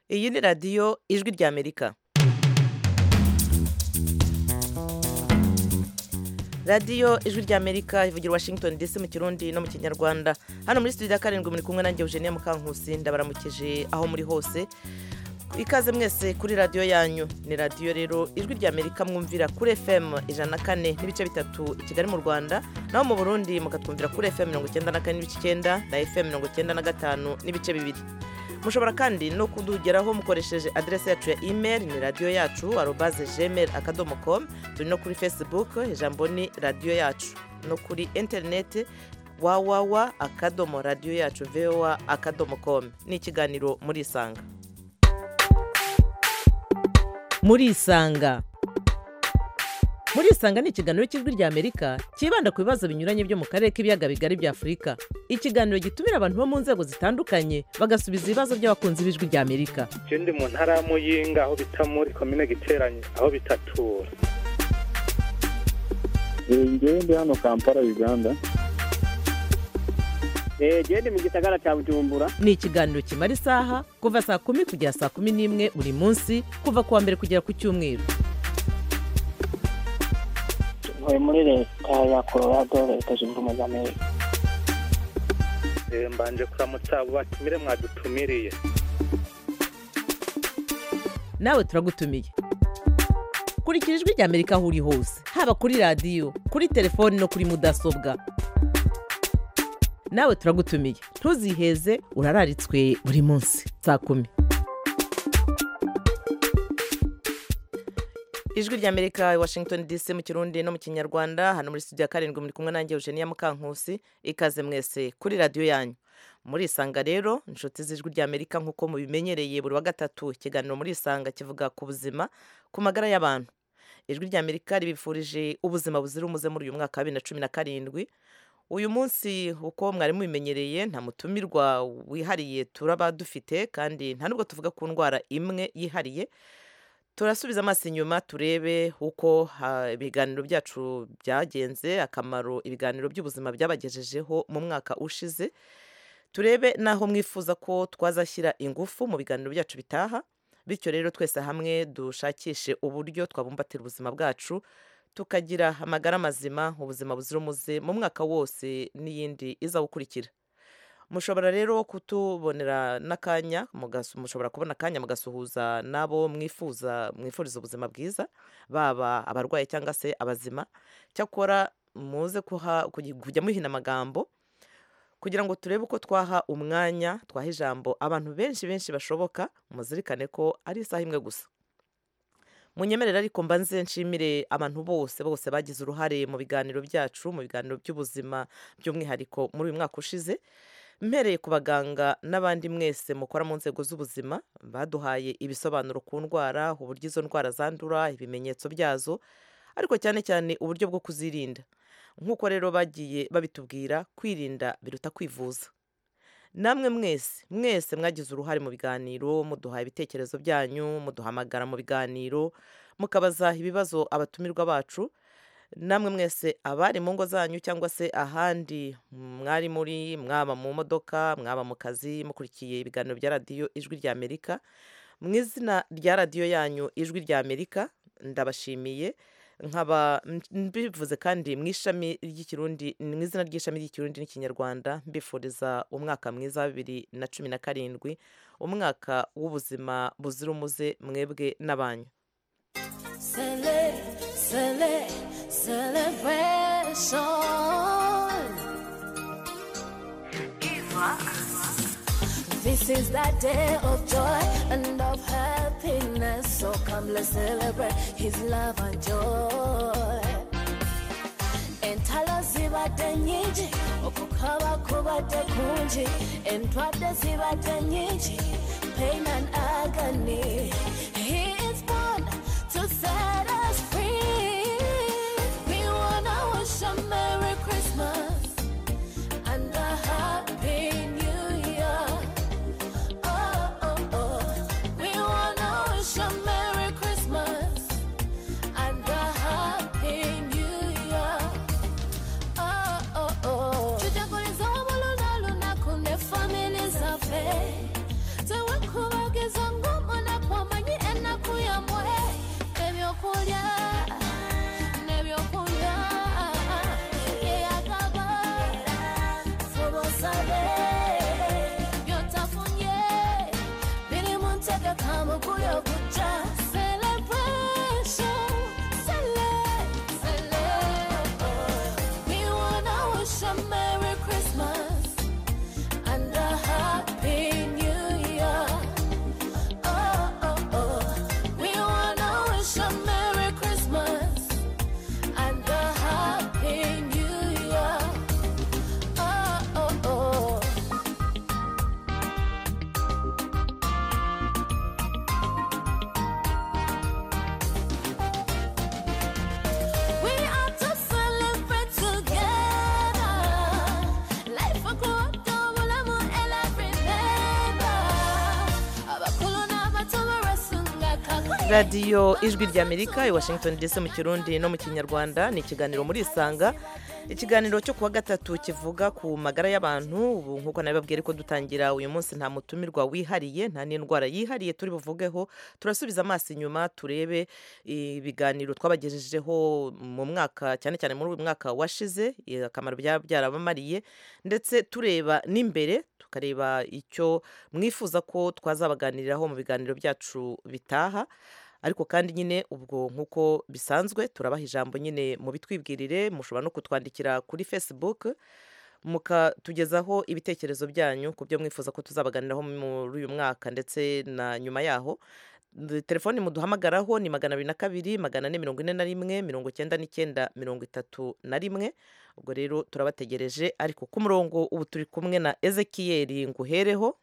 iyi ni radiyo ijwi ry'amerika radiyo ijwi ry'amerika ivugira washington dc mu kirundi no mu kinyarwanda hano muri studio ya karindwi muri kumwe nanjye eugenie mukankusi ndabaramukije aho muri hose ikaze mwese kuri radiyo yanyu ni radiyo rero ijwi ry'amerika mwumvira kuri fm ijana na kane n'ibice bitatu i kigali mu rwanda naho mu burundi mukatwumvira kuri fm mirongo icyenda na kane n'ibice icyenda na fm mirongo icyenda na gatanu n'ibice bibiri mushobora kandi no kudugeraho mukoresheje aderesi yacu ya imeri ni radiyo yacu arobaze gmail akadomo komu turi no kuri facebook ijambo ni radiyo yacu no kuri interineti wawawa akadomo radiyo yacu vowa akadomo komu ni ikiganiro murisanga murisanga murisanga ni ikiganiro cy'ijwi ry'amerika cyibanda ku bibazo binyuranye byo mu karere k'ibiyaga bigari bya afurika ikiganiro gitumira abantu bo mu nzego zitandukanye bagasubiza ibibazo by'abakunzi b'ijwi ry'amerika Je ndi mu ntara ya Muyinga aho bita muri komine Giteranyi aho bitatura. ngewe ndi hano kampala uganda genda mu gisagara cya bujumbura ni ikiganiro kimara isaha kuva saa kumi kugera saa kumi n'imwe buri munsi kuva ku wa mbere kugera ku cyumweru ntuye muri leta ya colorado leta zunze ubumwe za amerika Eh, Mbanje kuramutsa abo batumire mwadutumiriye. nawe turagutumiye kurikira ijwi ry'amerika aho uri hose haba kuri radiyo kuri telefoni no kuri mudasobwa nawe turagutumiye ntuziheze urararitswe buri munsi saa kumi ijwi ry'amerika i washington dc mu kirundi no mu kinyarwanda hano muri studio ya karindwi muri kumwe nanjye eugenia mukankusi ikaze mwese kuri radiyo yanyu murisanga rero inshuti z'ijwi ry'amerika nk'uko mubimenyereye buri wa gatatu ikiganiro murisanga kivuga ku buzima ku magara y'abantu ijwi ry'amerika ribifurije ubuzima buzira umuze muri uyu mwaka wa bibiri na cumi na karindwi uyu munsi uko mwari mubimenyereye nta mutumirwa wihariye turaba dufite kandi nta nubwo tuvuga ku ndwara imwe yihariye turasubiza amaso inyuma turebe uko ha- ibiganiro byacu byagenze akamaro ibiganiro by'ubuzima byabagejejeho mu mwaka ushize turebe n'aho mwifuza ko twazashyira ingufu mu biganiro byacu bitaha bityo rero twese hamwe dushakishe uburyo twabumbatira ubuzima bwacu tukagira amagara mazima ubuzima buzira umuze mu mwaka wose n'iyindi iza gukurikira mushobora rero kutubonera n'akanya mugasu- mushobora kubona akanya mugasuhuza n'abo mwifuza mwifuriza ubuzima bwiza baba abarwayi cyangwa se abazima cyakora muze kuha- kugi- kujya muhina amagambo kugira ngo turebe uko twaha umwanya twaha ijambo abantu benshi benshi bashoboka muzirikane ko ari isaha imwe gusa munyemerere ariko mbanze nshimire abantu bose bose bagize uruhare mu biganiro byacu mu biganiro by'ubuzima by'umwihariko muri uyu mwaka ushize mpereye ku baganga n'abandi mwese mukora mu nzego z'ubuzima baduhaye ibisobanuro ku ndwara uburyo izo ndwara zandura ibimenyetso byazo ariko cyane cyane uburyo bwo kuzirinda nk'uko rero bagiye babitubwira kwirinda biruta kwivuza namwe mwese mwese mwagize uruhare mu biganiro muduha ibitekerezo byanyu muduhamagara mu biganiro mukabaza ibibazo abatumirwa bacu namwe mwese abari mu ngo zanyu cyangwa se ahandi mwari muri mwaba mu modoka mwaba mu kazi mukurikiye ibiganiro bya radiyo ijwi ry'amerika mu izina rya radiyo yanyu ijwi ry'amerika ndabashimiye nkaba mbivuze kandi mu ishami ry'ikirundi mu izina ry'ishami ry'ikirundi n'ikinyarwanda mbifuriza umwaka mwiza wa bibiri na cumi na karindwi umwaka w'ubuzima buzira umuze mwebwe n'abanyu Cele, cele, celebration. This is that day of joy and of happiness. So come, let's celebrate His love and joy. Entalo zibadde nyingi okukaaba kubadde kungi entwadde zibadde nyingi pain and agony he is born to set us free we wanna wish a merry christmas and a happy new year oh oh oh we wanna wish a merry christmas and a happy new year Oh, oh, oh. Tujagulizobuluna lunaku ne family zaffe radiyo ijwi ry'amerika i washington dc mu kirundi no mu kinyarwanda ni ikiganiro muri isanga ikiganiro cyo kuwa gatatu kivuga ku magara y'abantu ubu nk'uko nabibabwira ko dutangira uyu munsi nta mutumirwa wihariye nta n'indwara yihariye turi buvugeho turasubiza amaso inyuma turebe ibiganiro twabagejejeho mu mwaka cyane cyane muri uyu mwaka washize eh, akamaro byaba byarabamariye ndetse tureba n'imbere tukareba icyo mwifuza ko twazabaganiriraho mu biganiro byacu bitaha ariko kandi nyine ubwo nk'uko bisanzwe turabaha ijambo nyine mu bitwibwirire mushobora no kutwandikira kuri facebook mukatugezaho ibitekerezo byanyu ku byo mwifuza ko tuzabaganiraho muri uyu mwaka ndetse na nyuma yaho D- telefoni muduhamagaraho ni magana abiri na kabiri magana ane mirongo ine na rimwe mirongo icyenda n'icyenda mirongo itatu na rimwe ubwo rero turabategereje ariko ku murongo ubu turi kumwe na ezekiyeri nguhereho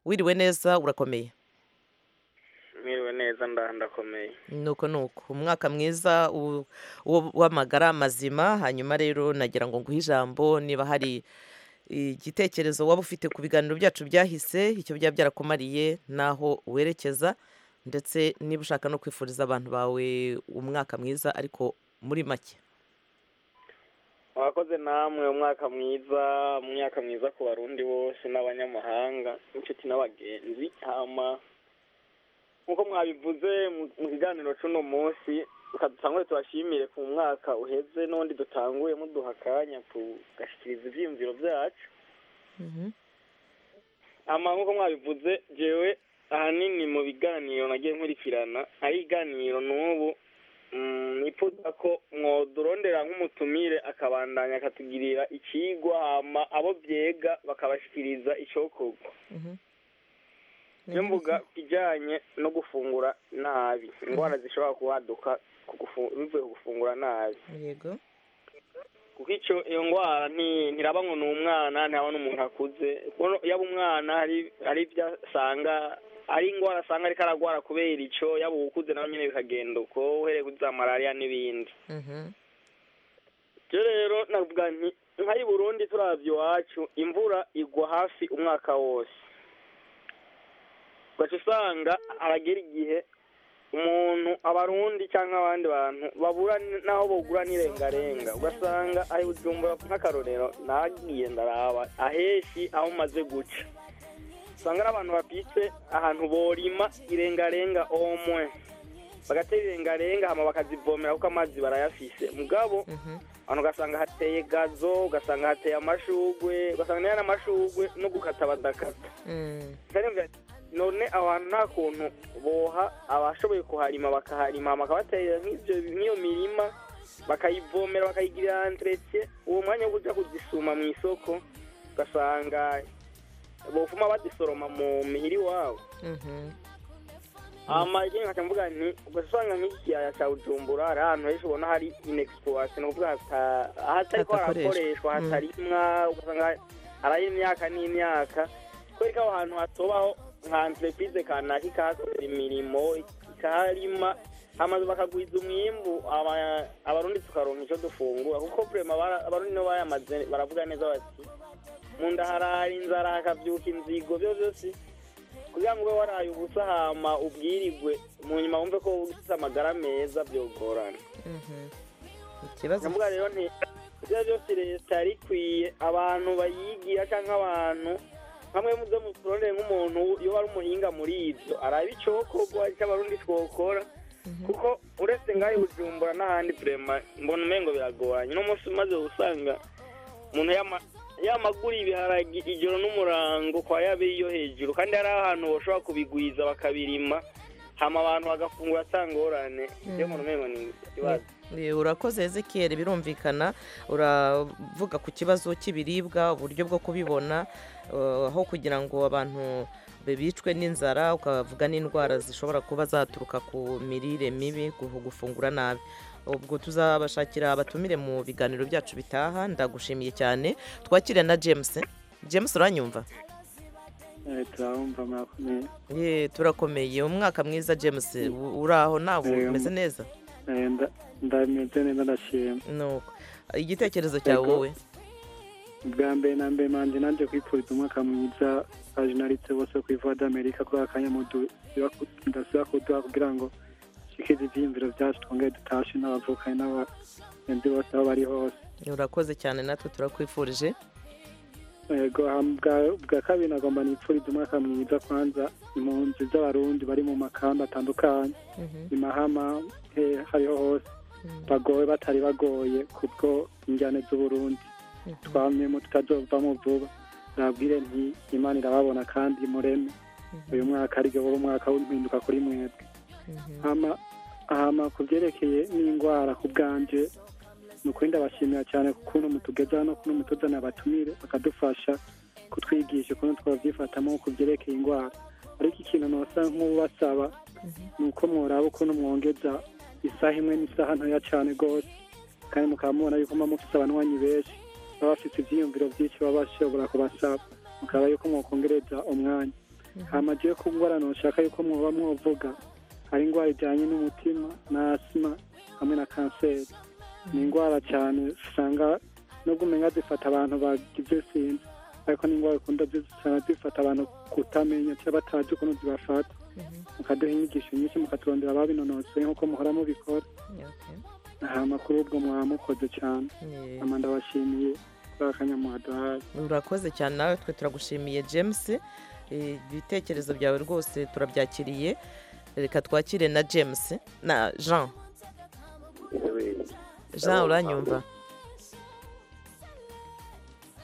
wiriwe neza urakomeye mwiriwe neza ndakomeye nuko nuko umwaka mwiza u- wo- w'amagara mazima hanyuma rero nagira ngo nguhe ijambo niba hari igitekerezo waba ufite ku biganiro byacu byahise icyo byaba byarakumariye n'aho werekeza ndetse niba ushaka no kwifuriza abantu bawe umwaka mwiza ariko muri make mwakoze namwe umwaka mwiza umwaka mwiza ku barundi bose n'abanyamahanga n'inshuti n'abagenzi hama nk'uko mwabivuze mu- mu kiganiro cy'uno munsi reka dutangure tubashimire ku mwaka uheze n'undi dutanguye muduha akanya tugashyikiriza ibyiyumviro byacu Mhm. ama nk'uko mwabivuze jewe ahanini mu biganiro nagiye nkurikirana ari ibiganiro n'ubu mm, nifuza ko mwodurondera nk'umutumire akabandanya akatugirira ikigwa hama abo byega bakabashikiriza icokorwa Mhm. niyo mvuga kijyanye no gufungura nabi indwara zishobora kubaduka ku gufu- bivuye ku gufungura nabi yego kuko icyo iyo ndwara nti- ntiraba ngo ni umwana ntaba n'umuntu akuze Kuko yaba umwana hari- hari ibyo asanga ari indwara asanga ariko ararwara kubera icyo yaba uwukuze nawe nyine bikagenda uko uhereye kuri za malariya n'ibindi Mhm. ibyo rero navuga nti nk'ayi burundi turabya iwacu imvura igwa hafi umwaka wose ugaca usanga haragera igihe umuntu abarundi cyangwa abandi bantu babura n- n'aho bogura n'irengarenga ugasanga ayo ubyumva nk'akarorero nagiye ndaraba aheshi aho umaze guca usanga ari abantu bapitse ahantu borima irengarenga omwe bagatera irengarenga hama bakazivomera kuko amazi barayafise mugabo Mhm. abantu ugasanga hateye gazo ugasanga hateye amashugwe ugasanga niyo n'amashugwe no gukata badakata Mm. Ndabona none abantu nta kuntu boha abashoboye kuharima bakaharima bakabatera nk'ibyo nk'iyo mirima bakayivomera bakayigirira entretie uwo mwanya wo kuja kuzisuma mu isoko ugasanga bofuma bazisoroma mu mihiri wabo Mhm. ama ikindi nkaca mvuga nti ugasanga nk'ikiyaya ca bujumbura hari ahantu henshi ubona hari inexploration ni ukuvuga hata- hatariko Hatakoreshwa. harakoreshwa Mm. hatarimwa ugasanga hari imyaka n'imyaka kubera ko aho hantu hatobaho nka entreprise kanaka ikahakorera imirimo ikaharima hamaze bakagwiza umwimbu aba- abarundi tukaronka icyo dufungura kuko prema bara- abarundi nibo bayamaze baravuga neza bati mu nda harara inzara hakavyuka inzigo byo byose kugira ngo ube waraye ubusa hama ubwirigwe mu nyuma wumve ko ufite amagara meza byogorana Mhm. ikibazo ndavuga rero nti ibyo byose leta yari ikwiye abantu bayigira cyangwa abantu bamwe mu byo muturondeye nk'umuntu iyo ari umuhinga muri ibyo araba icokorwa icyo abarundi twokora kuko uretse ngaho i bujumbura n'ahandi turema mbona umengo biragoranye uno munsi umaze gusanga umuntu yama- yamagura ibiharagi ijoro n'umurango kwa yabiri yo hejuru kandi hari ahantu bashobora kubigwiza bakabirima hama abantu bagafungura atangorane ibyo mbona umengo ni ikibazo Eh, urakoze ezekiyeri birumvikana uravuga ku kibazo cy'ibiribwa uburyo bwo kubibona eh, aho kugira ngo abantu be- bicwe n'inzara ukavuga n'indwara zishobora kuba zaturuka ku mirire mibi ku gufungura nabi ubwo tuzabashakira abatumire mu biganiro byacu bitaha ndagushimiye cyane twakire na james james uranyumva Eh, turabumva murakomeye ye turakomeye umwaka mwiza james u- uraho nawe Eh, umeze neza Eh, nda- ndameze neza ndashima nuko igitekerezo cyawe Yego. wowe ubwa mbere na mbere manje naje kwipfuriza umwaka mwiza abajinaliste bose ku ivuba d'amerika kuri akanya ndasaba kuduha kugira ngo dushikirize ivyiyumviro vyacu twongere dutashe n'abavukanye n'abagenzi bose aho bari hose urakoze cyane natwe turakwifurije yego ham- bwa- bwa kabiri nagomba nipfurize umwaka mwiza kwanza impunzi z'abarundi bari mu makamba atandukanye Mhm. i mahama he hariho hose bagowe batari bagoye kubwo injyane z'uburundi twamyemo tutazovamo vuba nabwire nti imana irababona kandi mureme uyu mwaka aribwo wowe umwaka w'impinduka kuri mwebwe hama hama ku byerekeye n'indwara ku bwanje ni ukuri ndabashimira cyane kukuntu mutugeza hano ukuntu mutuzana abatumire bakadufasha kutwigisha ukuntu twabyifatamo ku byerekeye indwara ariko ikintu nosa nk'ubasaba ni uko mworaba ukuntu mwongeza isaha imwe n'isaha ntoya cyane rwose kandi mukaba mubona yuko muba mufite abanywanyi benshi baba bafite ibyiyumviro byinshi baba bashobora kubasaba mukaba yuko mwakongereza umwanya hama jewe ku ndwara noshaka yuko mwoba mwovuga hari indwara ijyanye n'umutima na asima hamwe na kanseri ni indwara cyane usanga nubwo umenya zifata abantu bagize sinzi ariko ni indwara ukunda zi- usanga zifata abantu kutamenya cyangwa batazi ukuntu zibafata mukaduha inyigisho nyinshi mukaturondera ababinonotse nk'uko muhora mubikora Okay. hama kuri ubwo mwaba mukoze cyane Yeah. hama ndabashimiye kuri akanya muhaduhaye urakoze cyane nawe twe turagushimiye james Eh, ibitekerezo byawe rwose turabyakiriye reka twakire na james na jean jean uranyumva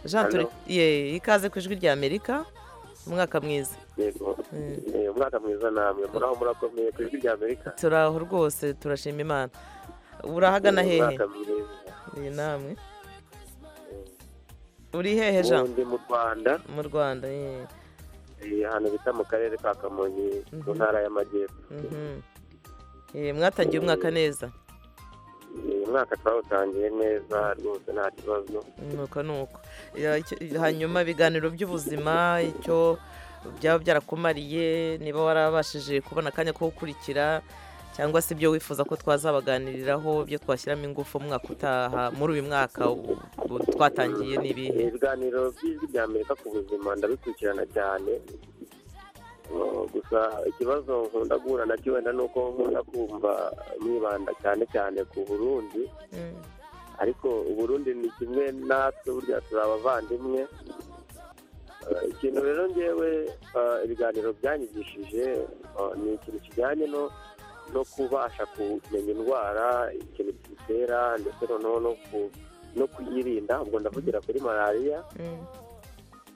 jean turi Halo. ye ikaze ku ijwi rya amerika umwaka mwiza yego Mm. Eh, umwaka mwiza namwe muraho murakomeye ku ijwi rya amerika turaho rwose turashima imana urahagana hehe umwaka mwiza iyi namwe uri hehe jean ubundi mu rwanda mu rwanda ye eh, ahantu bita mu karere ka kamonyi mu ntara y'amajyepfo Mhm. Eh, mwatangiye umwaka neza Eh, umwaka twawutangiye neza rwose nta kibazo nuko nuko Ya, icyo- hanyuma ibiganiro by'ubuzima icyo byaba byarakumariye niba warabashije kubona akanya ko gukurikira cyangwa se ibyo wifuza ko twazabaganiriraho byo twashyiramo ingufu umwaka utaha muri uyu mwaka u- u- twatangiye n'ibihe Eh, ibiganiro by'ijwi rya amerika ku buzima ndabikurikirana cyane Oh, gusa ikibazo nkunda guhura nacyo wenda ni uko nkunda kumva mwibanda cyane cyane ku burundi Mm, ariko uburundi ni kimwe natwe burya turi abavandimwe Eh, ikintu rero ngewe eh, ibiganiro byanyigishije eh, ni ikintu kijyanye no no kubasha kumenya indwara ikintu kiyitera ndetse noneho no ku- no kuyirinda ubwo ndavugira kuri malariya mm,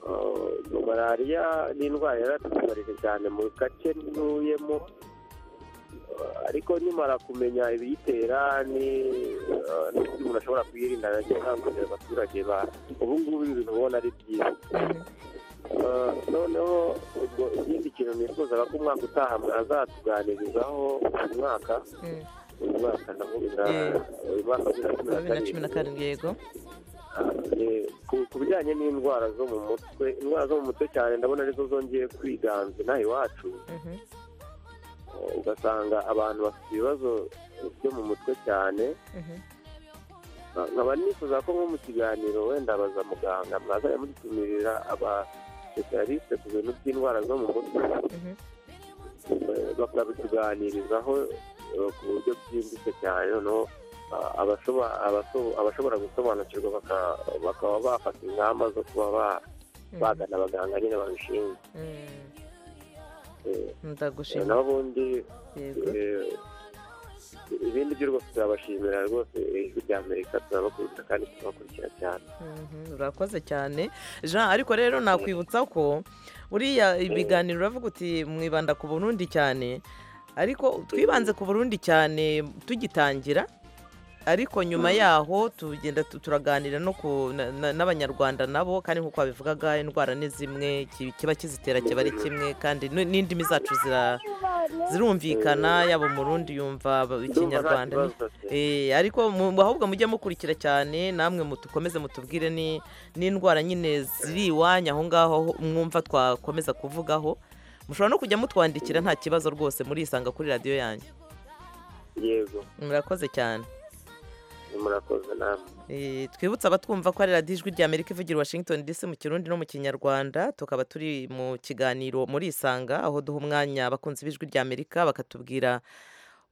Eh, malariya ni indwara yaratubabarije cyane mu gace ntuyemo Eh, ariko nimara kumenya ibiyitera ni eh, n'uburyo umuntu ashobora kuyirinda nacyo akangurira abaturage ba ubu ngubu ibintu ubona ari byiza mhm, Eh, noneho ubwo ikindi kintu nifuzaga ko umwaka utaha mwazatuganirizaho uyu mwaka mm. uyu mwaka ndavuga Eh, uyu mwaka wa bibiri bibiri na na cumi na karindwi yego Eh, ku ku bijyanye n'indwara zo mu mutwe indwara zo mu mutwe cyane ndabona arizo zongeye kwiganza inaha iwacu Mhm, Eh, ugasanga abantu bafite ibibazo byo mu mutwe cyane mhm. Eh, nkaba nifuza ko nko mu kiganiro wenda baza muganga mwazajya mudutumirira abasipesiyarisite ku bintu by'indwara zo mu mutwe Mhm. Eh, bakabituganirizaho eh, ku buryo bwimbitse cyane noneho eh, abashoba- abaso- abashobora gusobanukirwa baka- bakaba bafata ingamba zo kuba ba bagana abaganga nyine babishinzwe Mm, Eh, eh, ndagushima naho ubundi yego eh, ibindi byo rwose turabashimira rwose eh, ijwi rya amerika turabakunda kandi turabakurikira cyane Mhm, urakoze cyane jean ariko rero nakwibutsa ko buriya ibiganiro uravuga uti mwibanda ku burundi cyane ariko twibanze ku burundi cyane tugitangira ariko nyuma yaho tugenda tu- turaganira no ku na- na- n'abanyarwanda nabo kandi nk'uko babivugaga indwara ni zimwe ki- kiba kizitera kiba ari kimwe kandi n- n'indimi zacu zira- zirumvikana yaba umurundi yumva aba- ikinyarwanda ni- Eh, ariko mu- ahubwo mujye mukurikira cyane namwe mutukomeze mutubwire ni n'indwara nyine ziri iwanyu aho ngaho ho- mwumva twakomeza kuvugaho mushobora no kujya mutwandikira nta kibazo rwose murisanga kuri radiyo yanyu yego murakoze cyane murakoze namwe Eh, twibutse abatwumva ko ari radiyo ijwi rya amerika ivugira i washington dc mu kirundi no mu kinyarwanda tukaba turi mu kiganiro muri isanga aho duha umwanya abakunzi b'ijwi rya amerika bakatubwira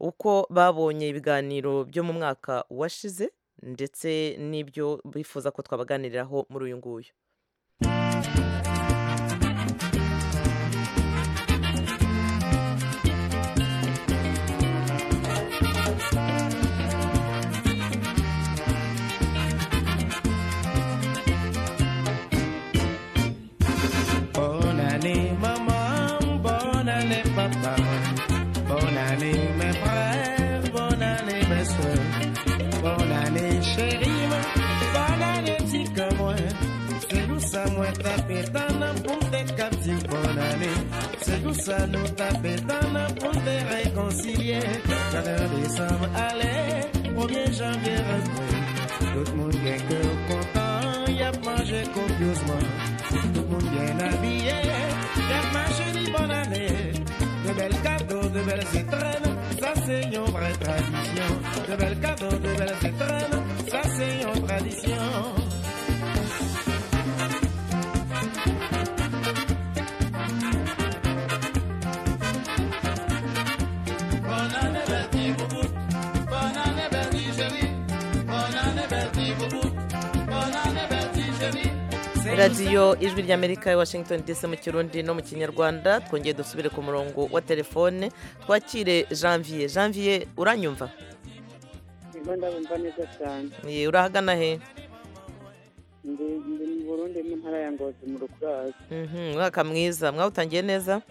uko babonye ibiganiro byo mu mwaka washize ndetse n'ibyo bifuza ko twabaganiriraho muri uyu nguyu Bon année maman, bonne année papa, bonne année mes frères, bonne année mes soeurs, bonne année chérie, ma, bonne année petit que moi. C'est tout ça moi taper dans la pompe des captifs, bonne année. C'est tout ça nous taper dans la pompe des réconciliés. 4 décembre, allez, 1er janvier, rentrez. Tout le monde est que content, y a mangé copieusement. Tout le monde bien habillé, Faire ma chérie, bonne année. De belles cadeaux, de belles étrennes, ça c'est une vraie tradition. De belles cadeaux, de belles étrennes, ça c'est une tradition. Bonne année, belle petite bouboute. Bonne année, belle petite chérie. Bonne année, belle petite bouboute. Bonne année, belle petite chérie. C'est radiyo ijwi rya amerika i washington dc mu kirundi no mu kinyarwanda twongeye dusubire ku murongo wa telefone twakire janvier janvier uranyumva Ndimo ndabumva neza cyane Ye, urahagana he ndi ndi mu burundi mu ntara ya ngozi mu rukurazi Mhm, umwaka mwiza mwawutangiye neza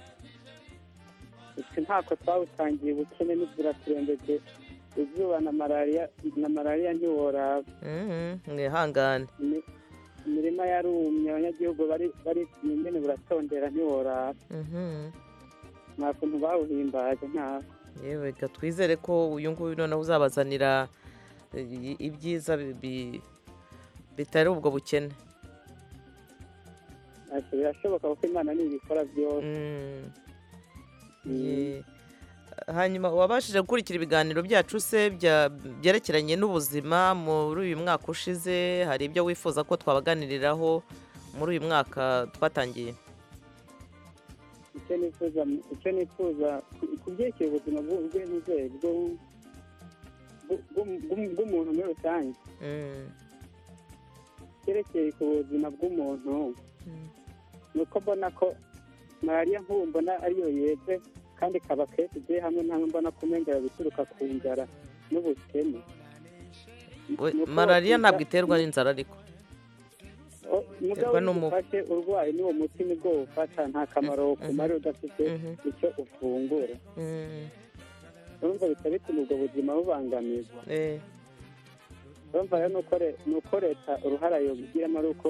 ese ntako twawutangiye ubukene n'inzira turembege izuba na malariya na malariya ntiworaba Mhm, mwihangane Imi- imirima yarumye abanyagihugu bari bari nyine buratondera ntiworaba Mhm. nta kuntu bawuhimbaje ntawe yewe reka twizere ko uyu nguyu noneho uzabazanira eh, i- ibyiza bi- bi- bitari ubwo bukene ati birashoboka kuko imana ntibikora byose Mm. Ye. hanyuma wabashije gukurikira ibiganiro byacu se bya- byerekeranye n'ubuzima muri uyu mwaka ushize hari ibyo wifuza ko twabaganiriraho muri uyu mwaka twatangiye icyo nifuza icyo nifuza ku- ku byerekeye ubuzima bw'u- bw'inzego bw'u- bw'u- bw'u- bw'u- bw'umuntu muri rusange Mm. cyerekeye ku buzima bw'umuntu ni uko mbona ko malariya nk'ubu mbona ariyo yeze kandi ikaba kenshi igiye hamwe na hamwe mbona kumengera bituruka ku nzara n'ubukene We- Ni uko malariya wakwiga- ntabwo iterwa n'inzara ariko O- mugabo Iterwa iyo n'umubu. ufashe urwaye n'uwo muti nibwo wufata nta kamaro kumara udafite Mhm. icyo ufungura Mm. urumva bitaba bituma ubwo buzima bubangamirwa Eh. urumva rero ni uko re- ni uko leta uruhara yobigiramo ari uko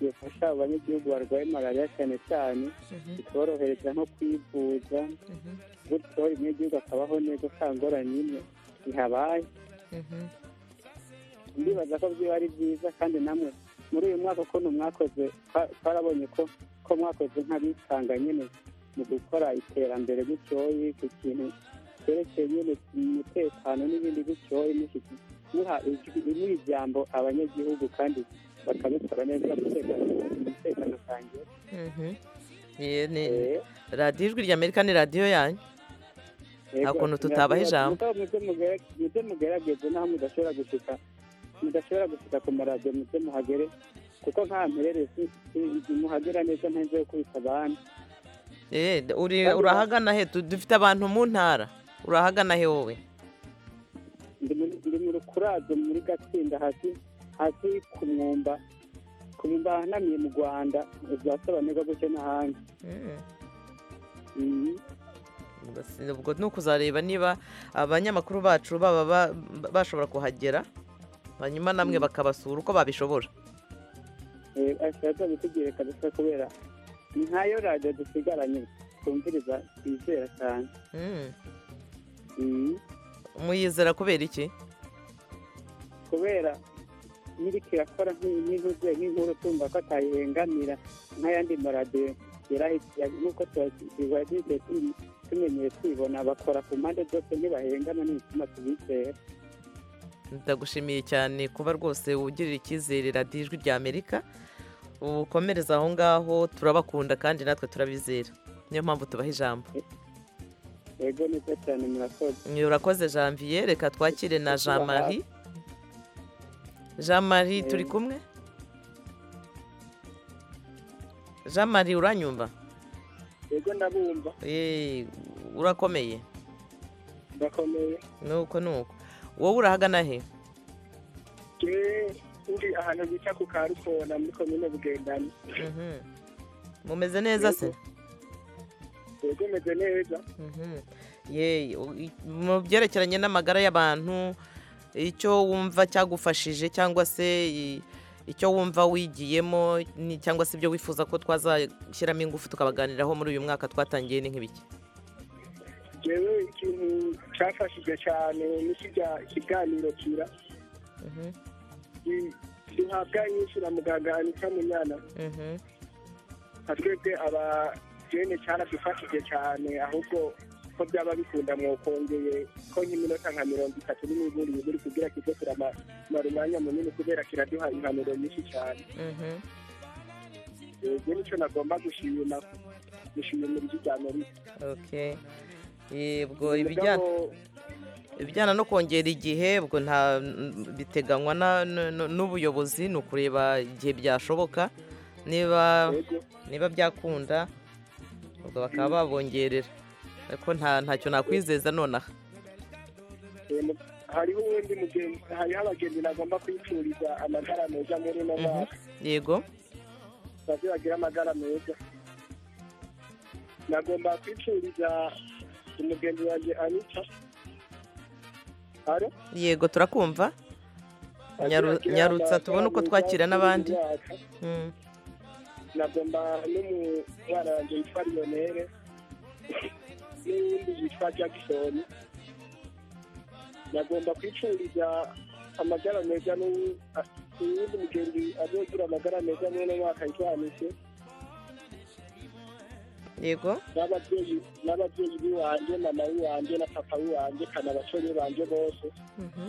yafasha abanyagihugu barwaye malariya cyane cyane Mhm. ikaborohereza nko kwivuza Mhm. gutyo umunyagihugu akabaho neza nta ngorane imwe ihabaye Mhm. ndibaza ko byaba ari byiza kandi namwe muri uyu mwaka ukuntu mwakoze twa- twarabonye ko ko mwakoze nk'abitanga nyine mu gukora iterambere gutyoye ku kintu cyerekeye nyine umutekano n'ibindi gutyoye mushyitsi muha ijwi- muha ijambo abanyagihugu kandi bakabikora neza umutekano umutekano usangiye Mhm. Ye, ni- radiyo ijwi rya amerika ni radiyo yanyu Nta kuntu tutabaha ijambo. muze mugerageze naho mudashobora gushika mudashobora gushika ku maradiyo muze muhagere kuko nka mperere si- si- muhagera neza ntenze yo kubita abandi Eh, uri- Kandi urahagana he Du- dufite abantu mu ntara urahagana he wowe Ndi muri- ndi mu rukurazo muri gatsinda hasi hasi ku mwumba ku mwumba ahanamiye mu rwanda uzasobanurwa gutyo n'ahandi Mm. Mhm. Ugasi- ubwo ni ukuzareba niba abanyamakuru bacu baba ba- ba- bashobora kuhagera hanyuma namwe bakabasura uko babishobora Eh, ashobora kuba bitugere kabisa kubera ni nkayo radiyo dusigaranye twumviriza twizera cyane Mm. Mhm. muyizera kubera iki kubera nyiriko irakora nk'intuze nk'inkuru tumva ko atayihengamira nk'ayandi maradiyo yarahitiye nk'uko tuba tugiye tumenyeye twibona bakora ku mpande zose ntibahengama n'ibituma tubizera ndagushimiye cyane kuba rwose ugirira icyizere radiyo ijwi rya amerika ukomereza aho ngaho turabakunda kandi natwe turabizera niyo mpamvu tubaha ijambo yego neza cyane murakoze urakoze janvier reka twakire na jean marie jean marie turi kumwe jean marie uranyumva yego ndabumva Eee, urakomeye ndakomeye nuko nuko wowe urahagana he kimwe uri ahantu bita ku karukona muri komine bugendana Mhm. mumeze neza se yego meze neza Mhm. Ye, u- i- mu byerekeranye n'amagara y'abantu icyo wumva cyagufashije cyangwa se i- icyo wumva wigiyemo ni- cyangwa se ibyo wifuza ko twazashyiramo ingufu tukabaganiraho muri uyu mwaka twatangiye ni nk'ibiki yewe ikintu cyafashije cyane ni kirya kiganiro kira Mhm, i- duhabwa inyinshi na muganga anita munyana mhm. nka twebwe aba jene cyaradufashije cyane ahubwo ko byaba bikunda mwokongeye ko nk'iminota nka mirongo itatu n'imiburi buri kugira kize turamara umwanya munini kubera kiraduha impanuro nyinshi cyane Mhm. yego nicyo nagomba gushima gushimira ijwi rya amerika Okay. Yebwo ibijyana ibijyana no kongera igihe ubwo nta n- biteganywa na- n- n- n'ubuyobozi ni ukureba igihe byashoboka niba niba byakunda ubwo bakaba babongerera ariko nta ntacyo nakwizeza nonaha Em, hariho uwundi mugenzi hariho abagenzi nagomba kwifuriza amagara meza muri uno mwaka yego baze bagire amagara meza nagomba kwifuriza umugenzi wanjye anita Alo? yego turakumva Nyaru- Baze bagire nyarutsa amagara tubone uko meza twakira muri uyu n'abandi mwaka. Mm, nagomba n'umubana wanjye witwa lionere n'uwundi witwa jackson nagomba kwicururiza amagara meza n'uwu- a- uwundi mugenzi azogira amagara meza muri uno mwaka yitwanise yego n'ababyeyi n'ababyeyi biwanjye mama wiwanjye na papa wiwanjye kana basore banjye bose Mhm.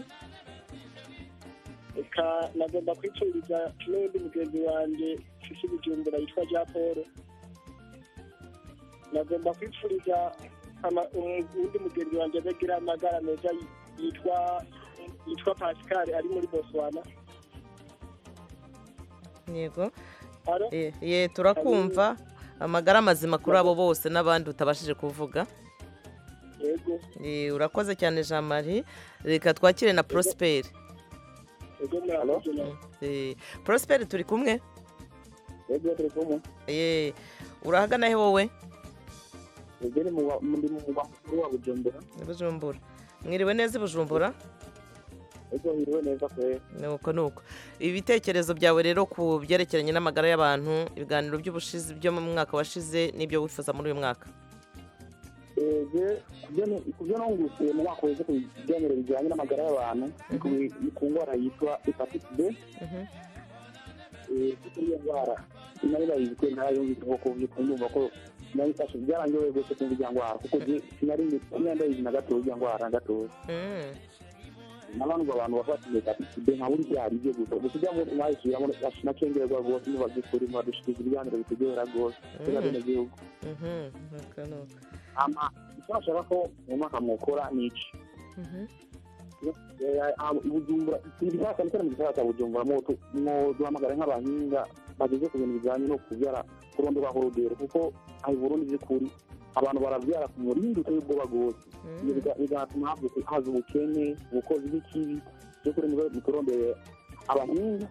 reka nagomba kwicururiza n'undi mugenzi wanjye mfite ibijumbura yitwa jean paul nagomba kwicururiza ama- um- undi mugenzi wanjye azagira amagara meza yi- yitwa yitwa pascal ari muri botswana yego Alo? Eh, ye turakumva amagara mazima kuri abo bose n'abandi utabashije kuvuga yego Eh, urakoze cyane jean marie reka twakire na prosperi yego murakoze prosperi turi kumwe yego turi kumwe Eh, urahagana he wowe yego ni mu mugwa mukuru wa bujumbura I bujumbura mwiriwe neza i bujumbura yego hiriwe neza kwe nuko nuko ibitekerezo byawe rero ku byerekeranye n'amagara y'abantu ibiganiro by'ubushize byo mu mwaka washize n'ibyo wifuza muri uyu mwaka ege kubyo nungukiye mu mwaka wese ku biganiro bijyanye n'amagara y'abantu ni ku- ni ku ndwara yitwa hepatite b Mhm. Eh, kuko iyo ndwara nari bayizwe ntarayumvise kuko ndumva ko nayifashe byarangiye rwose kumva ijya ndwara kuko je- sinari sinari ndayizi na gatoya ijya ndwara na gatoya Mm, n'abantu abantu bafatanye hepatite b nka buri byari ibyo gusa gusa ujya muri mwayisubiramo nacengerwa rwose niba by'ukuri mwadushyikiriza ibiganiro bitegura rwose kubera Mhm. bene gihugu mhm, nuko nuko. ama icyo bashaka ko mu mwaka mwukora ni iki Mhm. Eh, ah, bujumbura ibisaka nitara mu gisaka cya bujumbura mwo tu- mwo duhamagara nk'abahinga bageze ku bintu bijyanye no kubyara kurondora urugero kuko aho burundi by'ukuri abantu barabyara ku murindi utari ubwo bagose Ibyo biga- bigatuma havuka- haza ubukene ubukozi bw'ikibi by'ukuri nibo muturondeye abahinga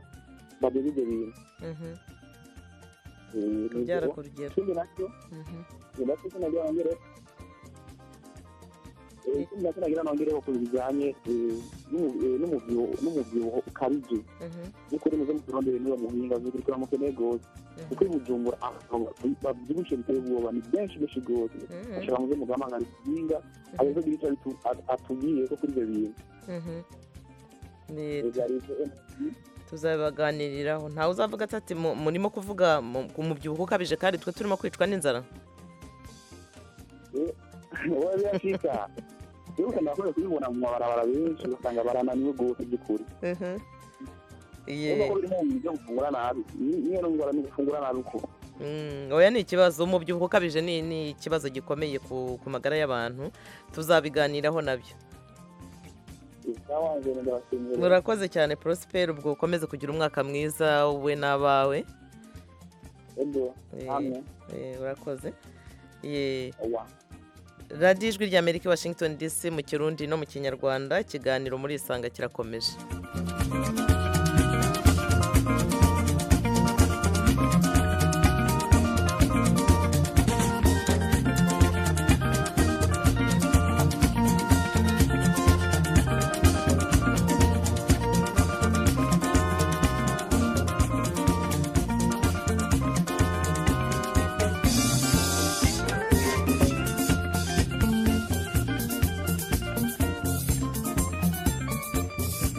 bageze ibyo bintu Mhm. Eh, ni ibyo. kubyara ku rugero ikindi nacyo Mhm. ndetse sinagira nongere ndetse nagira nongereho ku bijyanye eh, n'umu- eh, n'umubyibuho n'umubyibuho ukabije Mhm. by'ukuri muze muturondere niba muhinga by'ukuri turamukeneye rwose kuko i bujumbura abantu babyibushye biteye ubwoba ni benshi benshi rwose Mhm. ashobora muze mugahamagara ikizinga abezagira icyo abitu- at- atubwiye ko kuri ibyo bintu Mhm. Ni- Ibyo ari ibyo. tuzabaganiriraho ntawe uzavuga ati ati "Mu- murimo kuvuga mu- ku mubyibuho ukabije kandi twe turimo kwicwa n'inzara Eh, wowe birashika wibuke ndakwiye kubibona mu mabarabara benshi ugasanga barananiwe rwose by'ukuri nubwo biri mu byo gufungura nabi ni- niyo ndwara ni gufungura nabi uko Mm, oya ni ikibazo umubyibuho ukabije ni ni ikibazo gikomeye ku ku magara y'abantu tuzabiganiraho nabyo ikawa ngenda ndabasengera murakoze cyane prosper ubwo ukomeze kugira umwaka mwiza wowe n'abawe Ego, Eh, hamwe. eh, urakoze Eh, Oya. radiyo ijwi rya amerika i washington dc mu kirundi no mu kinyarwanda ikiganiro muri isanga kirakomeje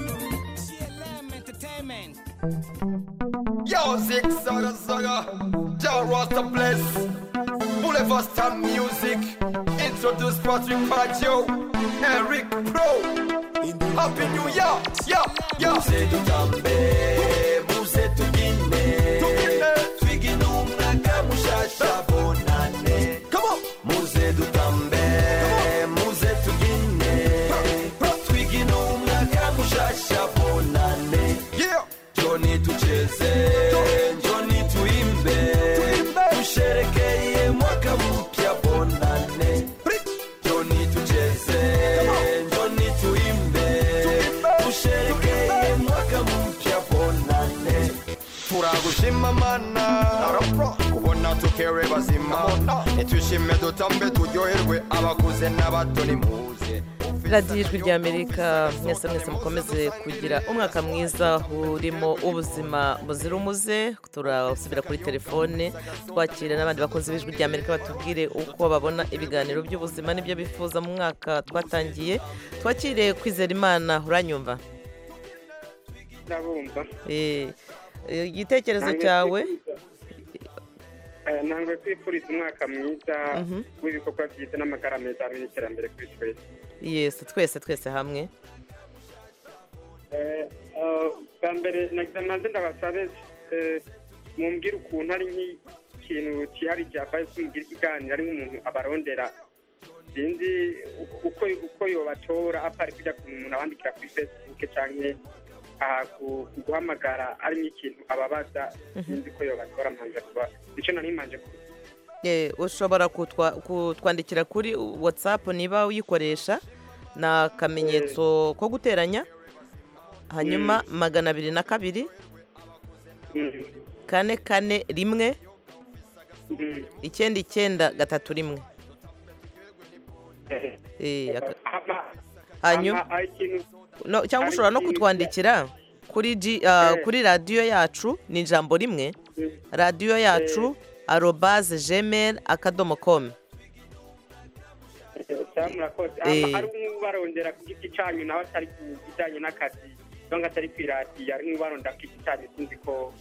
CLM Entertainment. Yo, Zig Zaga Zaga, Yo, Rasta Bless, Boulevard Star Music, introduce Patrick Paggio, Eric Pro, Happy New Year, yo, yo. Muse tutambe, muse tugine, twigi numwaka mushasha bonane. Come on. Muse tutambe, muse tugine, twigi numwaka mushasha bonane. Yeah. Johnny tucheze, Johnny tuimbe, tusherekeye mwaka mpya bonane. Johnny tucheze, Johnny tuimbe, tusherekeye mwaka mpya bonane. turagushima mana kubona tukere bazima nitushime dutambe turyoherwe abakuze n'abato nimuze radiyo ijwi rya amerika mwese mwese mukomeze kugira umwaka mwiza urimo ubuzima buzira umuze turasubira kuri telefone twakira n'abandi bakunzi b'ijwi rya amerika batubwire uko babona ibiganiro by'ubuzima n'ibyo bifuza mu mwaka twatangiye twakire kwizera imana uranyumva ndabumva Eh, eh, igitekerezo cyawe Eh, ntabwo twifuriza umwaka mwiza Mhm. w'ibikorwa byiza n'amagara meza hamwe n'iterambere kuri twese yesi twese twese hamwe Eh, eh, bwa mbere nagize maze ndabasabe eh, mumbwire ukuntu ari nk'ikintu cyihari cyabaye kumugira ikiganiro ari nk'umuntu abarondera sinzi u- uko uko yobatora apari kujya ku umuntu abandikira kuri facebook cyangwa aha ku- ku guhamagara ari nk'ikintu ababaza sinzi uko yobatora manje kuba icyo nari manje kuba Eh, ushobora kutwa- kutwandikira kuri whatsapp niba uyikoresha ni akamenyetso ko guteranya hanyuma magana abiri na kabiri kane kane rimwe icyenda icyenda gatatu rimwe Eh, aka- hanyuma Hama, ari ikintu no, cyangwa ushobora no kutwandikira kuri G, ah, kuri radiyo yacu ni ijambo rimwe radiyo yacu arobaze gmail akadomo komu cyangwa murakoze Eh. Hama, ari nk'ubarondera ku giti cyanyu nawe atari ku bijyanye n'akazi cyangwa atari kwiratiya ari nk'ubarondera ku giti cyanyu sinzi ko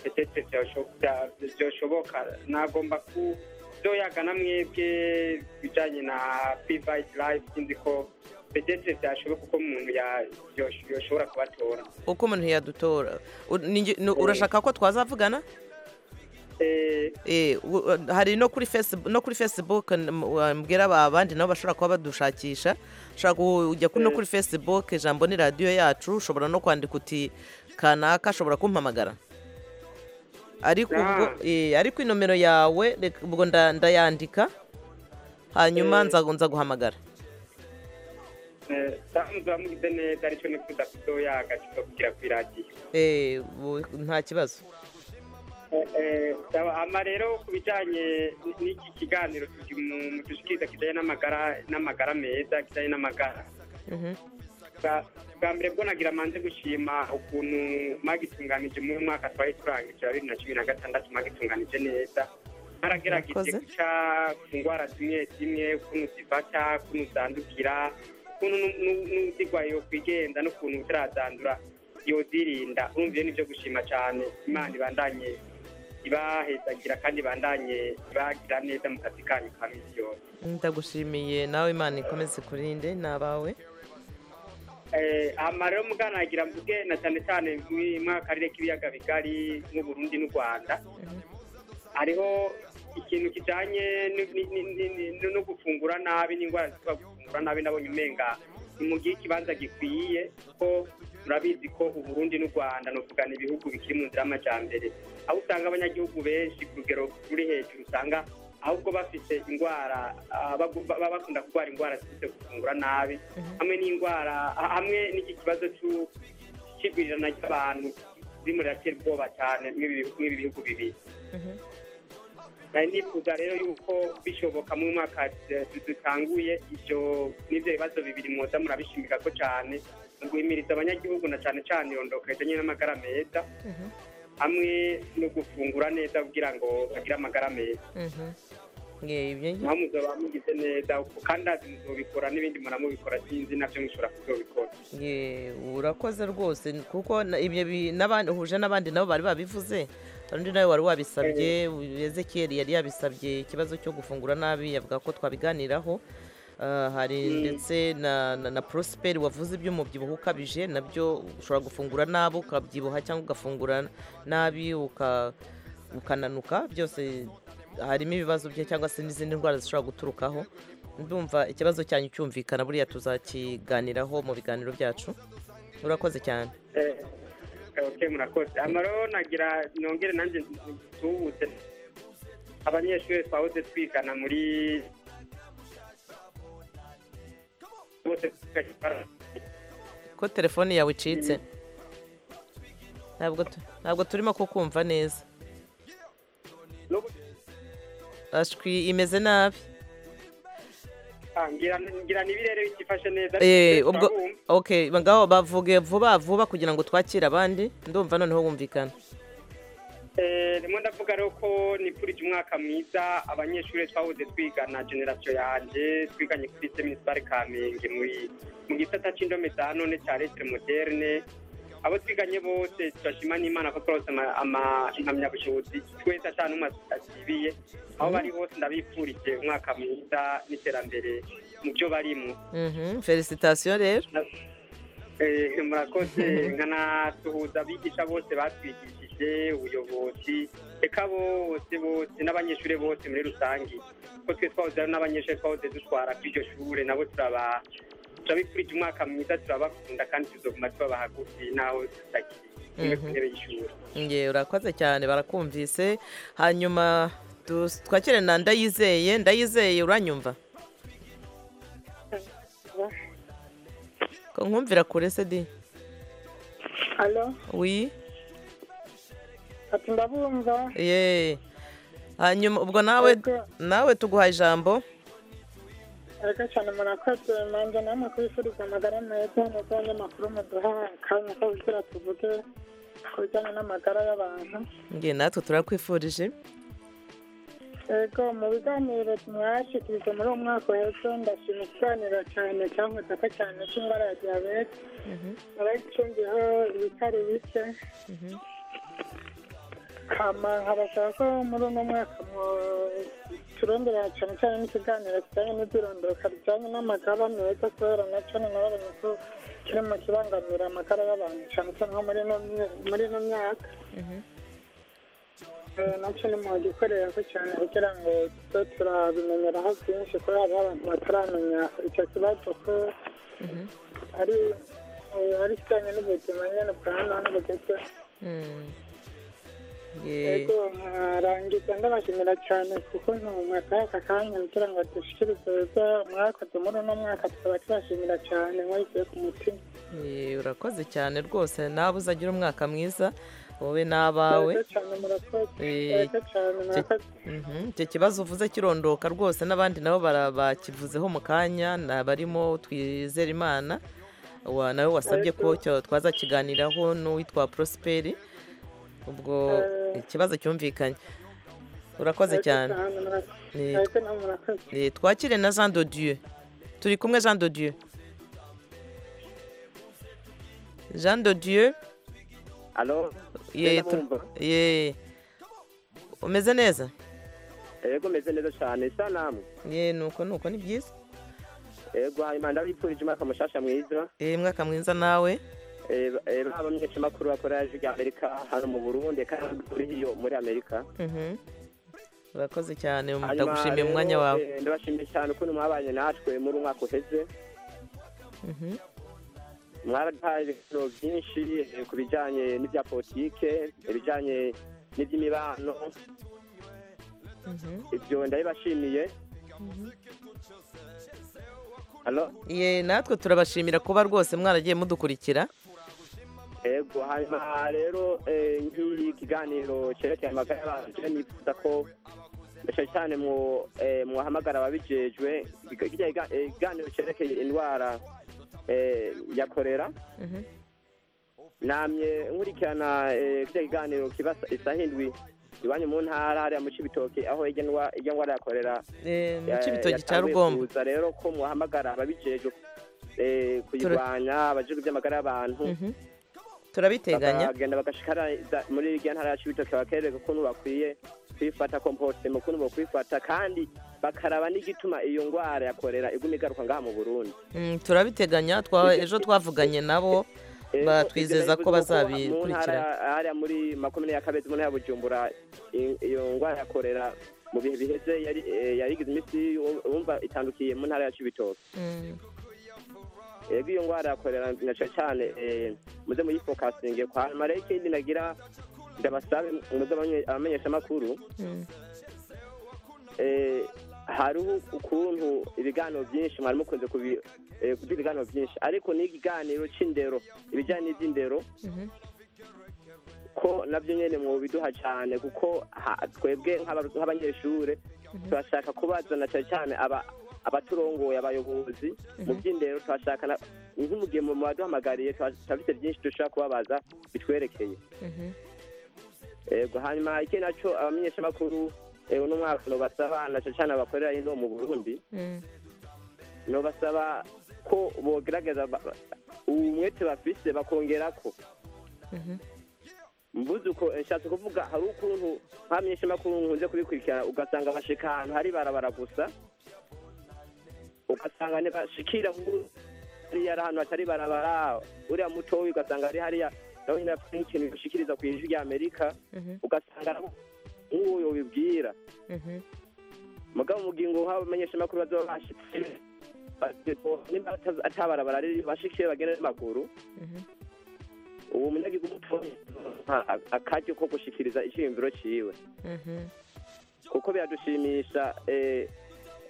petete byasho- bya- byoshoboka nagomba ku byo yagana mwebwe bijyanye na private life sinzi ko petete byashoboka uko umuntu ya- yosh- yoshobora kubatora uko umuntu yadutora U- ni nge- ni- urashaka ko twazavugana Eh, u- uh, hari no kuri facebook no kuri facebook n- m- wa- mbwira aba- abandi nabo bashobora kuba badushakisha ushobora kujya kuri no kuri facebook ijambo ni radiyo yacu ushobora no kwandika uti kanaka ashobora kumpamagara ariko ubwo eh, ariko inomero yawe reka- ubwo nda- ndayandika hanyuma nza nza guhamagara samuza mugize neza aricyo ni kuda kudoya agaciro kugira kwiratiya Eh, bu- nta kibazo hama rero ku bijyanye n'iki kiganiro tujya mu dushikiriza kijyanye n'amagara n'amagara meza kijyanye n'amagara Mhm. Bwa- bwa mbere bwo nagira manze gushima ukuntu mwagitunganije muri mwaka twari turangije wa bibiri na cumi na gatandatu mwagitunganije neza ntaragerageje Murakoze. guca ku ndwara zimwe zimwe ukuntu zifata ukuntu zandukira ukuntu nu- nu- n'uzirwaye kwigenza n'ukuntu utarazandura yozirinda urumva ibyo ni byo gushima cyane imana ibandanye ntibahezagira kandi bandanye bagira neza mu kazi kanyu ka minsi yose ndagushimiye nawe imana ikomeze kurinde ni abawe Eh, hama rero muganagira mvuge na cyane cyane mwaka karere k'ibiyaga bigari nk'uburundi n'u rwanda hariho ikintu kijanye ni- ni- ni- ni- ni- ni- no gufungura nabi n'indwara zituba gufungura nabi nabonye umenga ni mu gihe ikibanza gikwiye ko murabizi ko uburundi n'u rwanda nokugana ibihugu bikiri mu nzira y'amajyambere aho usanga abanyagihugu benshi ku rugero ruri hejuru usanga ahubwo bafite indwara ah, bagu- baba bakunda kurwara indwara ziturutse ku gufungura nabi hamwe n'indwara ha- hamwe n'iki kibazo cy'u- cy'igwirirana ry'abantu zirimo riratera ubwoba cyane mw'ibi mw'ibi bihugu bibiri nari nifuza rero yuko bishoboka mu mwaka du- dutanguye ibyo n'ibyo bibazo bibiri mwoza murabishimika ko cyane mu guhimiriza abanyagihugu na cyane cyane irondoka rijyanye n'amagara meza hamwe no gufungura neza kugira ngo bagire amagara meza naho muzaba mugize neza kuko kandi azi muzobikora n'ibindi muramubikora sinzi nabyo mushobora kuzobikora Ye, urakoze rwose kuko na- ibyo bi- n'abandi uhuje n'abandi nabo bari babivuze hari undi nawe wari wabisabye ezekiyeri yari yabisabye ikibazo cyo gufungura nabi yavuga ko twabiganiraho Ah, hari Mm. ndetse na, na, na prosperi wavuze iby'umubyibuho ukabije nabyo ushobora gufungura nabi ukabyibuha cyangwa ugafungura nabi uka- ukananuka byose harimo ibibazo bye cyangwa se n'izindi ndwara zishobora guturukaho ndumva ikibazo cyanyu cyumvikana buriya tuzakiganiraho mu biganiro byacu urakoze cyane Eh, ok murakoze amaro nagira nongere nanjye tubutse abanyeshuri twahoze twigana muri bose tugashyira- ko telefone yawe icitse ntabwo tu- ntabwo turimo kukumva neza ashwi imeze nabi Ah, ngira- ngira nibirere bikifashe neza Eh, twese ubwo turabumva. okay ngaho bavuge vuba vuba kugira ngo twakire abandi ndumva noneho bumvikana Eh, rimwe ndavuga rero ko nipfurije umwaka mwiza abanyeshuri twahoze twigana generasiyo yanjye twiganye kuri seminari kamenge muri mu gisata cy'indome za none cya letere moderne abo twiganye bose turashima n'imana ko twarose ama- ama- impamyabushobozi twese atanu asibiye aho bari bose ndabipfurije umwaka mwiza n'iterambere mu byo barimo Mhm, felicitasiyo rero Eh, murakoze nkanasuhuza abigisha bose batwigishije ubuyobozi reka bose bose n'abanyeshuri bose muri rusange ko twe twahoze ari n'abanyeshuri twahoze dutwara kuri iryo shure nabo turaba turabikurije umwaka mwiza turabakunda kandi tuzoguma tubaba hagufi n'aho tutakiri kumwe ku Mhm. ntebe y'ishuri nge urakoze cyane barakumvise hanyuma tu- twakire na ndayizeye ndayizeye uranyumva ko nkumvira kure se di Alo, wi ati ndabumva. ye hanyuma ubwo nawe nawe tuguha ijambo Ego cyane murakoze nanjye namwe kubifuriza amagara meza neza y'amakuru muduha akanya ko kugira tuvuge ku bijyanye n'amagara y'abantu. nge natwe turakwifurije Ego mu biganiro mwashyikirije muri uwo mwaka w'ejo ndashima ikiganiro cyane cyankozako cyane cy'indwara ya diyabete. Abagicumbiho ibitari bike. Kama nkabasaba ko muri uno mwaka mwo- turondera cyane cyane n'ikiganiro kijyanye n'ibyirondoka bijyanye n'amagara meza kubera nacyo ni nabonye ko kiri mu kibangamira amagara y'abantu cyane cyane nko muri ino mye- muri ino myaka Eh, nacyo ni mu gikorera ko cyane kugira ngo tube turabimenyeraho byinshi kubera hariho abantu bataramenya icyo kibazo ko ari eh, ari kijyanye n'ubuzima nyine bwa hano hano bugeze Nge- Ego nkarangiza ndabashimira cyane kuko ntumwaka aka kanya kugira ngo dushikirize ibyo mwakoze muri uno mwaka tukaba tubashimira cyane mwabigiye ku mutima ye, urakoze cyane rwose nawe uzagira umwaka mwiza wowe n'abawe Murakoze cyane murakoze Eh, murakoze cyane murakoze Mhm, icyo kibazo uvuze kirondoka rwose n'abandi nabo bara- bakivuzeho mu kanya ni abarimo twizera imana Wa- nawe wasabye ko cyo- twazakiganiraho n'uwitwa prosperi ubwo ikibazo cyumvikanye urakoze cyane Ni- murakoze nawe murakoze Eh, twakire na jean de dieu turi kumwe jean de dieu jean de dieu Alo? ye Ndabumva. tu- ye umeze neza yego meze neza cyane isa namwe ye nuko nuko ni byiza yego imana ndabipfurije umwaka mushasha mwiza eh mwaka mwiza nawe Eh, eh, haba meshi makuru bakora yaje ya Amerika hano mu Burundi kandi kuri iyo muri Amerika Mhm. urakoze cyane Hanyuma ndagushimiye rero, umwanya wawe eh, ndabashimiye cyane ukuntu mwabanye natwe muri uyu mwaka uheze Mhm. mwaraduhaye ibiganiro byinshi eh, ku bijyanye n'ibya politike ibijyanye n'iby'imibano ibyo ndabibashimiye hano ye natwe turabashimira kuba rwose mwaragiye mudukurikira yego hanyuma rero eh, nk'iyi kiganiro cyerekeye amagara y'abantu je nifuza ko cyane cyane mu- eh, muhamagara ababijejwe Iga- kirya kiga- eh, ikiganiro cyerekeye indwara eh, ya korera Mhm. namye nkurikirana eh, kirya kiganiro kiba sa- isaha indwi iwanyu mu ntara hariya mu cibitoki aho irya ndwa- irya ndwara ya korera Eh, mu eh, Cibitoki cya yatanguye Rugombo. kuza rero ko muhamagara ababijejwe eh, kuyirwanya abajejwe iby'amagara y'abantu Mhm. turabiteganya bakagenda bagashikariza muri iryo ntara yacu bitoke bakerereka ukuntu bakwiye kwifata kompositema ukuntu bokwifata kandi bakaraba n'igituma iyo ndwara yakorera iguma igaruka ngaha mu burundi Mm, turabiteganya twa ejo twavuganye nabo batwizeza ko Mu ntara bazabikurikirana hariya muri makumyabiri ya kabezi mu ntara ya bujumbura i- iyo ndwara yakorera mu bihe biheze yari eh, yari igize iminsi wum- wumva itandukiye mu ntara yacu bitoke Mm. yego iyo ndwara yakorera na cyane cyane eh, muze muyifokasinge kwa hanyuma rero ikindi nagira ndabasabe muze abanye- abamenyesha amakuru Mm. eh, hariho ukuntu ibiganiro byinshi mwari mukunze kubi- eh, kugira ibiganiro byinshi ariko n'ikiganiro cy'indero ibijyanye n'iby'indero Mhm. ko nabyo nyine mubiduha cyane kuko ha- twebwe nk'aba- nk'abanyeshure turashaka kubazana cyane cyane aba abaturongoye abayobozi mu by'indero turashaka na- nk'umugihe mu baduhamagariye turafite byinshi dushobora kubabaza bitwerekeye Mhm. yego hanyuma iki nacyo abamenyeshamakuru eh, uno mwaka nubasaba na cyane cyane abakorera ino mu burundi Mm. nubasaba ko bogerageza ba- ba- umwete bafise bakongera ko Mhm. mvuze uko eh, nshatse kuvuga hari ukuntu nkamenyeshamakuru nkunze kubikurikirana ugasanga bashika ahantu hari barabara gusa ugasanga ntibashikira mu- hariya ari ahantu hatari barabara uriya mutoyi ugasanga ari hariya nawe nyine afite nk'ikintu bashikiriza ku ijwi rya amerika Mhm. ugasanga nabo nk'uwo yobibwira Mhm. mugabo mugingo nk'abamenyeshamakuru bazoba bashitse nimba atazi- atabarabara riri bashikiye bagenda n'amaguru Mhm. uwo munyagihugu mutoya nta- akaryo ko gushikiriza iciyumviro ciwe Mhm. kuko biradushimisha eh,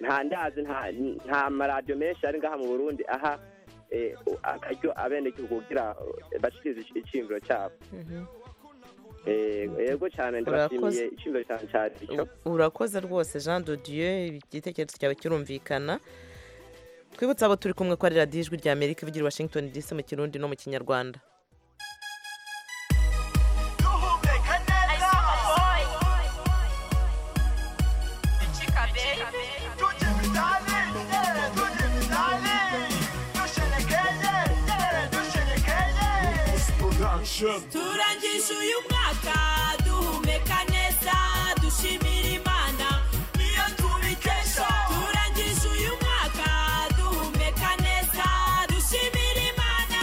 nta ndazi nta- nta maradiyo menshi ari ngaha mu burundi aha eh, akaryo abenegihugu kugira eh, bashikirize ici- iciyumviro cyabo Mhm. Eh, yego cyane ndabashimiye Urakoze. iciyumviro cyane cyane urakoze rwose jean de dieu igitekerezo cyawe kirumvikana twibutse abo turi kumwe ko ari radiyo ijwi rya amerika ivugira i washington dc mu kirundi no mu kinyarwanda turangije uyu mwaka duhumeka neza dushimira imana niyo tubikesha turangije uyu mwaka duhumeka neza dushimira imana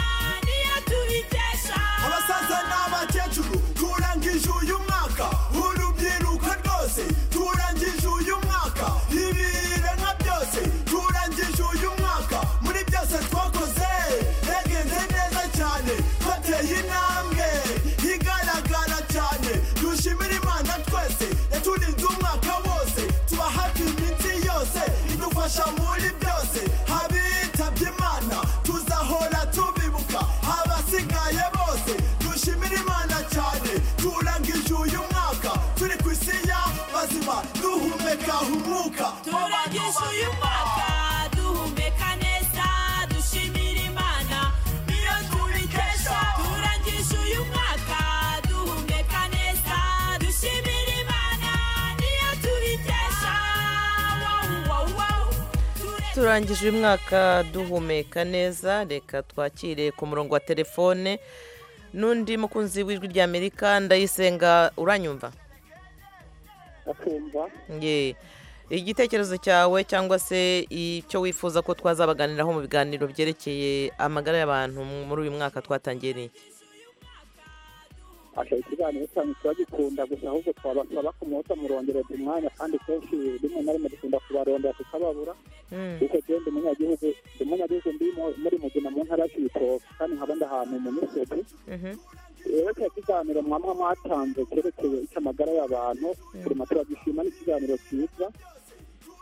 niyo tubikesha abasaza n'abakecuru turangije uyu mwaka urubyiruko rwose turangije uyu mwaka ibiremwa byose turangije uyu mwaka muri byose twakoze yagenze neza cyane twateye intambwe igaragara cyane dushimira imana twese yaturinze umwaka wose tuba hafi iminsi yose idufasha muri byose habitabye imana tuzahora tubibuka abasigaye bose dushimira imana cyane turangije uyu mwaka turi ku isi ya bazima duhumeka umwuka turangije uyu mwaka duhumeka neza dushimira imana niyo tubikesha turangije uyu mwaka duhumeka neza dushimira imana niyo tubikesha wow, wow, wow. turangije uyu mwaka duhumeka neza reka twakire ku murongo wa telefone n'undi mukunzi w'ijwi rya amerika ndayisenga uranyumva bakumva Ye. igitekerezo cyawe cyangwa se icyo wifuza ko twazabaganiraho mu biganiro byerekeye amagara y'abantu muri uyu mwaka twatangiye ni iki aka ikiganiro cyanyu turagikunda gusa ahubwo twabasaba kumwotsa murondereza umwanya kandi kenshi rimwe na rimwe dukunda kubarondera tukababura kuko genda umunyagihugu umunyagihugu ndi mu- muri mugina mu ntara y'ibitoki kandi nkaba ndahantu mu misozi rero kino kiganiro mwamwe mwatanze cyerekeye icy'amagara y'abantu turimo turagishima n'ikiganiro cyiza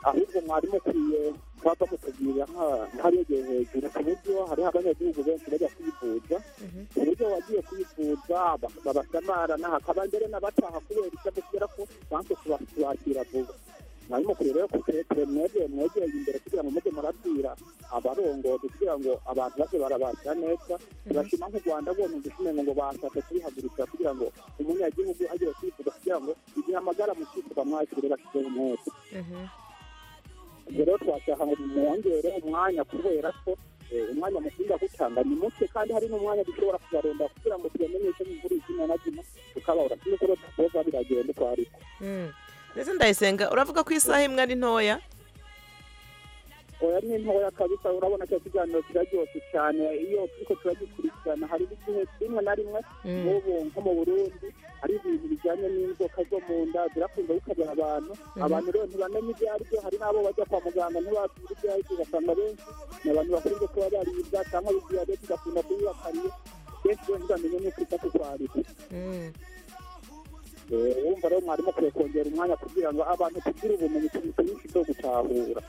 ahubwo mwari mukwiye kuba mutegurira nk'abegeye hejuru ku buryo hariho abanyagihugu benshi bajya kwivuza ku buryo wagiye kwivuza ba- babasamara naho hakaba mbere n'abataha kubera icyo kubera ko banze kubakira vuba mwari mukwiye rero kutetere mwegeye mwegeye imbere kugira ngo mujye murabwira abarongozi kugira ngo abantu baze barabasha neza turashima nk'u rwanda rwose dushime ngo bashatse kubihaguruka kugira ngo umunyagihugu agiye kwivuza kugira ngo igihe amagara mu kwivuza mwakire bashyizeho umwete rero twashaka ngo mwongere umwanya kubera ko eh, umwanya mukunda gutanga ni muke kandi hari n'umwanya dushobora kubaronda kugira ngo tubamenyeshe mu mvura izina na zino tukababura kimwe ko tuzoza biragenda uko ari ko ndetse ndayisenga uravuga ko isaha imwe ari ntoya oya ni ntoya kabisa urabona cya kiganiro kiraryoshye cyane iyo turiko turagikurikirana hari igihe rimwe na rimwe Mm. nk'ubu nko mu burundi hari ibintu bijyanye n'inzoka zo mu nda zirakunda bikarya abantu Mhm. abantu rero ntibamenya ibyo ari byo hari n'abo bajya kwa muganga ntibazi ibyo ari byo ugasanga benshi ni abantu bakunze kuba baribwa cyangwa bidiyabete igakunda kuyibakariye benshi rero ntibamenye n'uko ita kutwarira Eh, wumva rero mwarimu akwiye kongera umwanya kugira ngo abantu tugire ubumenyi twinshi bwo gutahura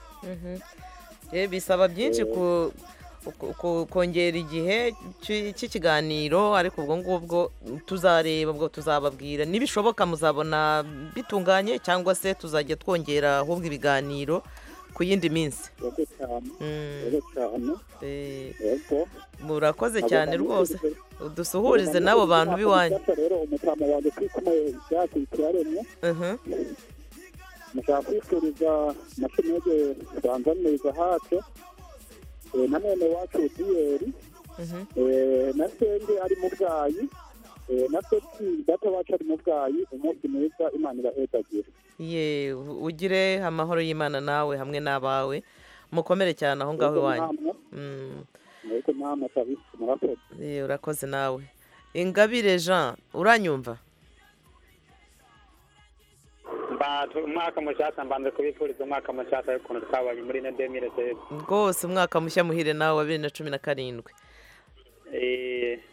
Eh, bisaba byinshi ku- ku- ku- kongera igihe cy'i- cy'ikiganiro ariko ubwo ngubwo tuzareba ubwo tuzababwira nibishoboka muzabona bitunganye cyangwa se tuzajya twongera ahubwo ibiganiro ku yindi minsi yego cyane yego cyane yego murakoze Abo cyane bantu rwose bose- udusuhurize n'abo bantu b'iwanyu Gufasha rero umutama wanjye kwikomeye ibyatsi turaremye Mhm. mushaka kwifuriza mashinege banzaniriza hafi Eh, na none wacu diyeri Mhm. Eh, na senge ari mu bwayi Eh, na seki data wacu ari mu bwayi umunsi mwiza imana ibahedagira ye ugire amahoro y'imana nawe hamwe n'abawe mukomere cyane aho ngaho iwanyu Mm. ariko namwe kabisa murakoze Eh, urakoze nawe ingabire jean uranyumva mbatu umwaka mushasha mbanze kubifuriza umwaka mushasha w'ukuntu twabanye muri ino demire seze rwose umwaka mushya muhire nawe wa bibiri na cumi na karindwi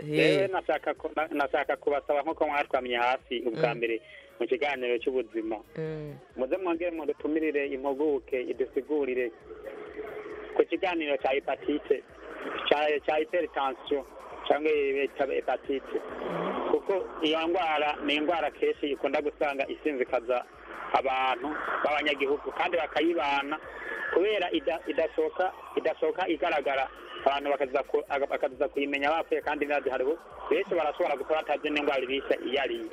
rero nashaka ku- na- nashaka kubasaba nk'uko mwatwamye hasi ubwa Mm. mbere mu kiganiro cy'ubuzima Mm. muze mwongere mudutumirire impuguke idusigurire ku kiganiro cya hepatite cya- cya hypertension cyangwa bita hepatite kuko iyo ndwara ni indwara kenshi ikunda gusanga isinzikaza abantu b'abanyagihugu kandi bakayibana kubera ida- idashoka idashoka igaragara abantu bakaza ku- bakaza kuyimenya bapfuye kandi ntihariho benshi barashobora gukora batazi n'indwara ibisa iyo ari yo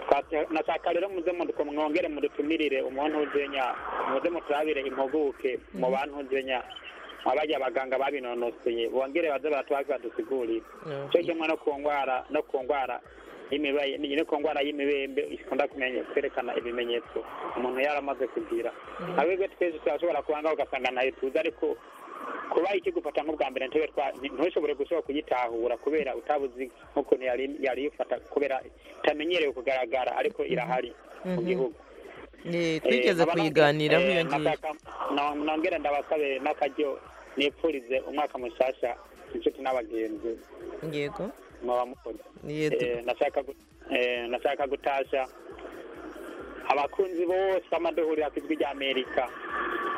Twate- nashaka rero muze muduko mwongere mudutumirire umuntu uzenya muze muturabire impuguke mu bantu uzenya abajya abaganga babinonoseye bongere baze baratubaze badusigurire cyo kimwe no ku ndwara no ku ndwara y'imibaye ni no ku ndwara y'imibembe ikunda kumenya kwerekana ibimenyetso umuntu yaramaze kugira ahubwo twese turashobora kubanga ugasanga ntayo tuzi ariko kuba ikigufata nk'ubwa mbere ntube twa ntushobore gushobora kuyitahura kubera utabuzi nk'ukuntu yari yari yifata kubera itamenyerewe kugaragara ariko irahari mu Mhm. gihugu Ye, twigeze kuyiganiraho iyo ngiyo nongera ndabasabe n'akaryo nipfurize umwaka mushasha inshuti n'abagenzi yego mwaba mukoze Ye, du- Eh, nashaka gu- eh, nashaka gutasha abakunzi bose b'amaduhuriro ku ijwi rya amerika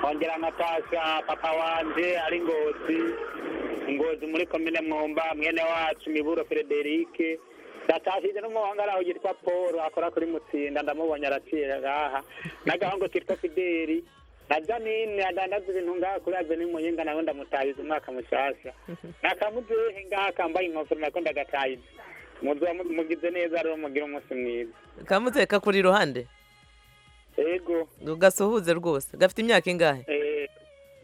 ongera nkatasha papa wanje ari ngozi ngozi muri komine mwumba mwene wacu miburo frederike natashije n'umuhangaraho yitwa paul akora kuri mutsinda ndamubonye araciye ngaha n'agahungu kitwa fideli na janine adandaza ibintu ngaha kuri avenue muyinga nawe ndamutahiza umwaka mushasha nakamuzehe ngaha kambaye inkofero nako ndagatahiza muzoba mu- mugize neza rero mugire umunsi mwiza kamuteka kuri iruhande yego gasuhuze rwose gafite imyaka ingahe eh,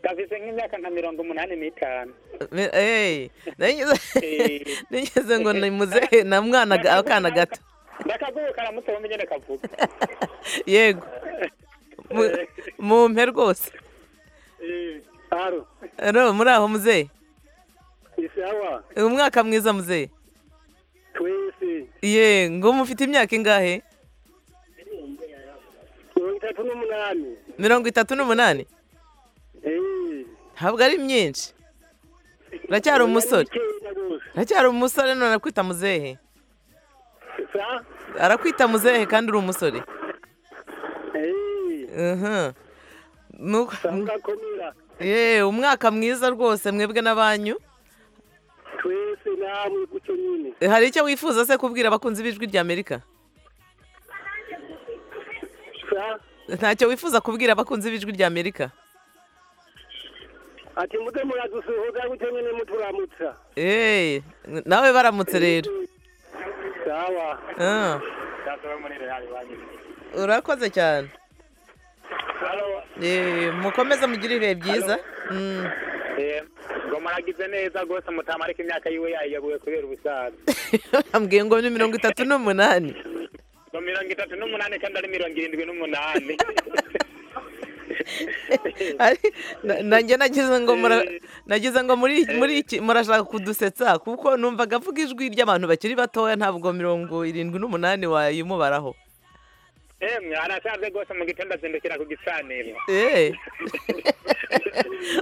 gafise nk'imyaka nka mirongo umunani n'itanu Eh, nigeze nigeze ngo ni muzehe na mwana ga- akana gato ndakaguruka aramutse bumenye ndakavuga yego mumpe rwose aro muri aho muzehe isawa umwaka mwiza muzehe twese ye ngo mufite imyaka ingahe mirongo itatu n'umunani mirongo itatu n'umunani ntabwo ari myinshi uracyari umusore uracyari umusore none arakwita muzehe arakwita muzehe kandi uri umusore Uhum. Mu- Ye, umwaka mwiza rwose mwebwe n'abanyu twese namwe gutyo nyine Eh, hari icyo wifuza se kubwira abakunzi b'ijwi ry'amerika ntacyo wifuza kubwira abakunzi b'ijwi ry'amerika ati muze muradusuhuza gutyo nyine muturamutsa Eh, nawe baramutse rero sawa Ah, urakoze cyane Eh, mukomeze mugire ibihe byiza Mm. ngo muragize neza rwose mutamarika imyaka yiwe yayiyaguye kubera ubusaza bambwiye ngo ni mirongo itatu n'umunani ngo mirongo itatu n'umunani kandi ari mirongo irindwi n'umunani Ari- na- nanjye nagize ngo mura- nagize ngo muri muri iki murashaka kudusetsa kuko numvaga avuga ijwi ry'abantu bakiri batoya ntabwo mirongo irindwi n'umunani wayimubaraho emwe arashaje rwose mu gitondo azindukira ku gicaniro Eh.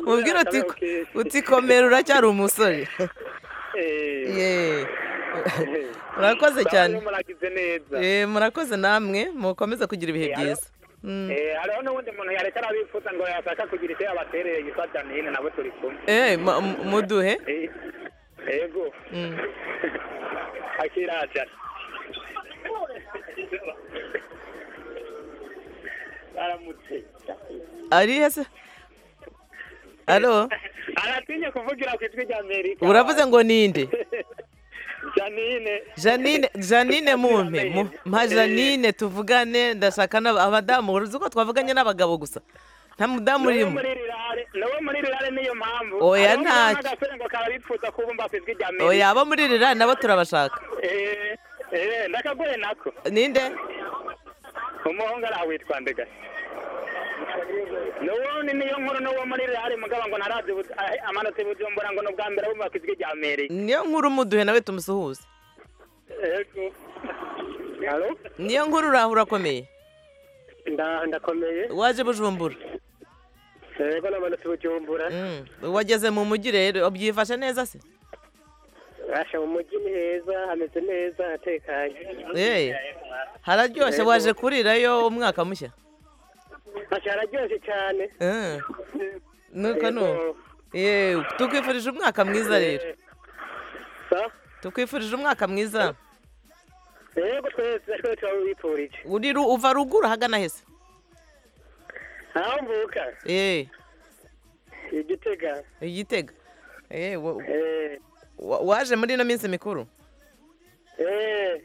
mubwire uti uti komera uracyari umusore Ye. murakoze cyane Sawa, muragize neza Eh, murakoze namwe mukomeze kugira ibihe byiza Mm. Eh, hariho n'ubundi muntu yareka arabifuza ngo yashaka kugira icyo yabatereye gifata n'ino nabo turi kumwe Eh, ma- mu- muduhe Eh, yego Mm. akiraca aramutse ari hese alo aratinye kuvugira ku ijwi rya amerika uravuze ngo ninde janine janine janine mumpe mu- mpa janine tuvugane ndashaka n'aba- abadamu uruzi ko twavuganye n'abagabo gusa nta mudamu urimo nawe muri rirare niyo mpamvu Oya, Hariho umuntu ntacyo. n'agasore ngo kaba bifuza kubumba ku ijwi rya amerika oya abo muri rira nabo turabashaka Eh, eh, ndakagore nako ninde umuhungu ari awitwa ndega n'ubundi niyo nkuru n'uwo muri rihari mugabo ngo narazi ubu- ah, amanutse i bujumbura ngo ni ubwa mbere bumva ijwi rya amerika niyo nkuru umuduhe nawe tumusuhuze Yego. Halo? niyo nkuru uraho urakomeye Nda- ndakomeye waje bujumbura yego namanutse bujumbura Mm, wageze mu mujyi rero byifashe neza se asha mu mujyi ni heza hameze neza hatekanye Eh, hararyoshye waje kurirayo umwaka mushya asha hararyoshye cyane Eh, nuko Yego. nuko yewe tukwifurije umwaka mwiza rero tukwifurije umwaka mwiza yego twese twese turabipfurije uri ru- uva ruguru hagana hese aho mvuka eh igitega igitega eh wa- wa- waje muri ino minsi mikuru eh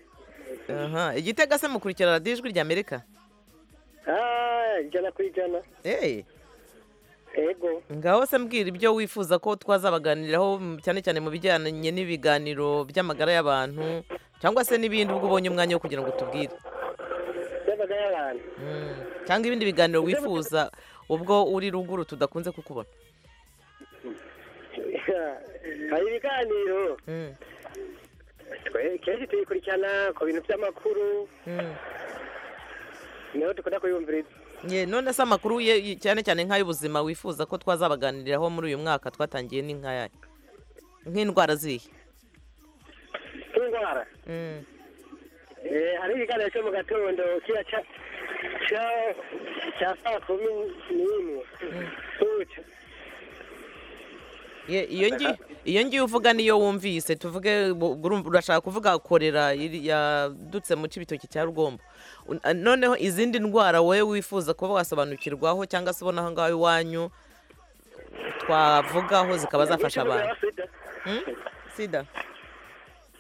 aha igitega se mukurikira radiyo ijwi rya amerika ah ijana ku ijana eh yego ngaho se mbwira ibyo wifuza ko twazabaganiraho mm, cyane cyane mu bijyanye n'ibiganiro by'amagara y'abantu cyangwa se n'ibindi ubwo ubonye umwanya wo kugira ngo tubwire by'amagara y'abantu cyangwa ibindi biganiro wifuza ubwo uri ruguru tudakunze kukubona hari ibiganiro Mm, Twe- kenshi tubikurikirana ku bintu by'amakuru mm. niho dukunda kuyumviriza Ye, none se amakuru ye- ye- cyane cyane nk'ay'ubuzima wifuza ko twazabaganiriraho muri uyu mwaka twatangiye ni nk'ayahe nk'indwara zihe nk'indwara Mm. Eh, hari ikiganiro cyo mu gatondo kiba cya cya- cya saa kumi n'imwe Suca. Ye, iyo ngi iyo ngiye uvuga niyo wumvise tuvuge bu- urumva- urashaka kuvuga korera iri- yadutse mu cy'ibitoki cya rugombo Un- ah, noneho izindi ndwara wowe wifuza kuba wasobanukirwaho cyangwa se ubona aho ngaho iwanyu twavugaho zikaba zafasha abantu Hmm? sida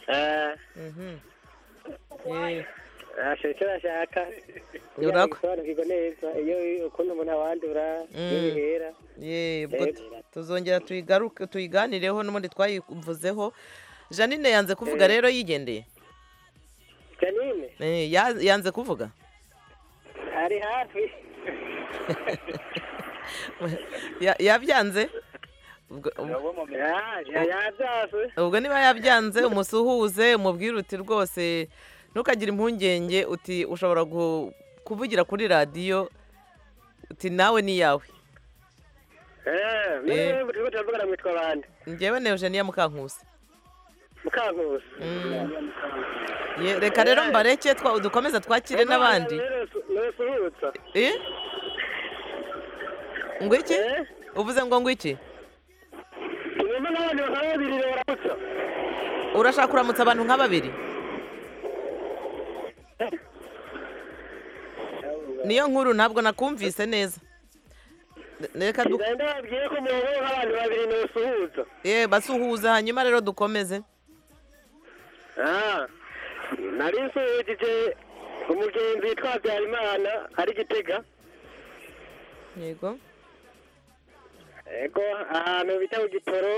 Eh, Mhm. asha icyo bashaka kugira ngo Urako- bisobanukirwe neza iyo ukuntu umuntu awandura Mm. iyo bihera Ye, ubwo Eh. tu- tuzongera tuyigaruke tuyiganireho n'ubundi twayivuzeho janine yanze kuvuga Eh. rero yigendeye janine Eh, ya- yanze kuvuga ari hafi Ya- yabyanze Ubwo- yabyase ubwo niba yabyanze umusuhuze umubwirute rwose ntukagire impungenge uti ushobora gu- kuvugira kuri radiyo uti nawe niyawe eee turimo turavugana mwitwa abandi ngewe na eugenia mukankusi mukankusi Ye- reka rero mbareke twa- dukomeze twakire n'abandi nusuhutsa Eh? ngo iki uvuze ngo ngo iki inyuma n'abandi bakaba babiri baramutsa urashaka kuramutsa abantu nka babiri niyo nkuru ntabwo nakumvise neza reka du- ngenda babwiye ko murongo nk'abantu babiri nusuhutsa Eh, basuhuza hanyuma rero dukomeze nari nsuhujije umugenzi witwa habyarimana ari gitega yego ego ahantu bita ku gitoro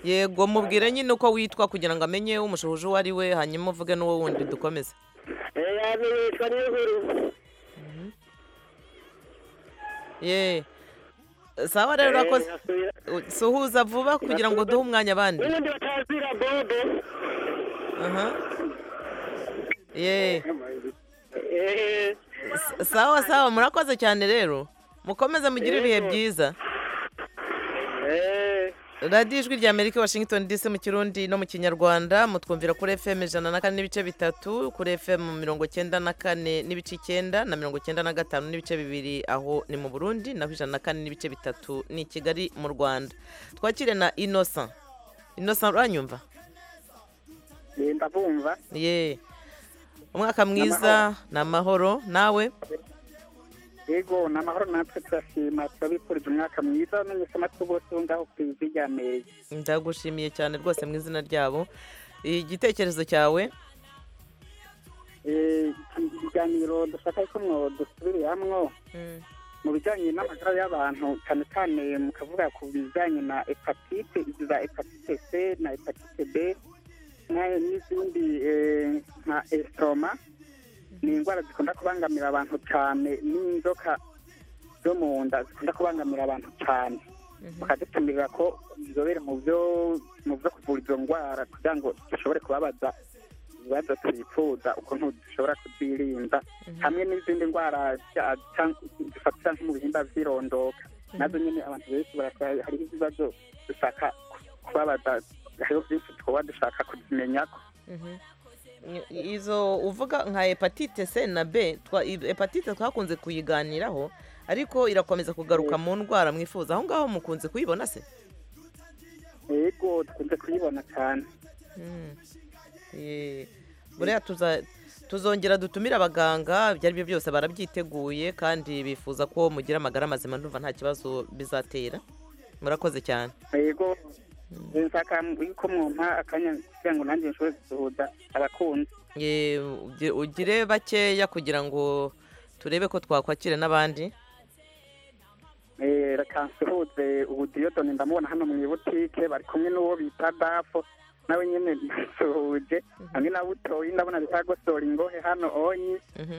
yego mubwire nyine uko witwa kugira ngo amenye umushuhuje uwo ari we hanyuma uvuge n'uwo wundi dukomeze yamenye yitwa niyo nkuru ye sawa rero urakoze suhuza vuba kugira ngo duhe umwanya abandi n'ubundi batazira bobo aha ye eee sawa sawa murakoze cyane rero mukomeze mugire ibihe byiza radiyo ijwi rya amerika washington dc mu kirundi no mu kinyarwanda mutwumvira kuri fm ijana na kane n'ibice bitatu kuri fm mirongo cyenda na kane n'ibice icyenda na mirongo cyenda na gatanu n'ibice bibiri aho ni mu burundi naho ijana na kane n'ibice bitatu ni i kigali mu rwanda twakire na innocent innocent uranyumva nimba bumva ye umwaka mwiza ni amahoro nawe yego ni amahoro natwe turashima turabifurije umwaka mwiza n'umusamatwi bose wo ngaho ku ijwi rya amerika ndagushimiye cyane rwose mu izina ryabo igitekerezo cyawe Eh, iki kiganiro dushaka ko mwo dusubiriramwo mu bijyanye n'amagara y'abantu cyane cyane mu kavuga ku bijyanye na hepatite izi za hepatite c na hepatite b na- n'izindi eh, nka estroma ni indwara zikunda kubangamira abantu cyane n'inzoka zo mu nda zikunda kubangamira abantu cyane bakadutumirira ko inzobere mu byo mu byo kuvura izo ndwara kugira ngo dushobore kubabaza ibibazo twifuza ukuntu dushobora kuzirinda hamwe n'izindi ndwara cya- cya- zifatira nko mu bihimba by'irondoka nazo nyine abantu benshi barasaba hariho ibibazo dushaka ku- kubabaza hariho byinshi twaba dushaka kubimenya ko izo uvuga nka hepatite c na b twa- i- hepatite twakunze kuyiganiraho ariko irakomeza kugaruka mu ndwara mwifuza aho ngaho mukunze kuyibona se yego dukunze kuyibona cyane Eh, buriya tuza- tuzongera dutumire abaganga ibyo ari byo byose barabyiteguye kandi bifuza ko mugira amagara mazima ndumva nta kibazo bizatera murakoze cyane yego nshaka yuko mwumpa akanya kugira ngo nanjye nshobore gusuhuza abakunzi Eh, ugi- ugire bakeya kugira ngo turebe ko twakwakira n'abandi Eh, reka nsuhuze ubu diyodoni ndamubona hano mu ibutike bari kumwe n'uwo bita dafo nawe nyine nsuhuje hamwe na butoyi ndabona bita gosora ingohe hano onyi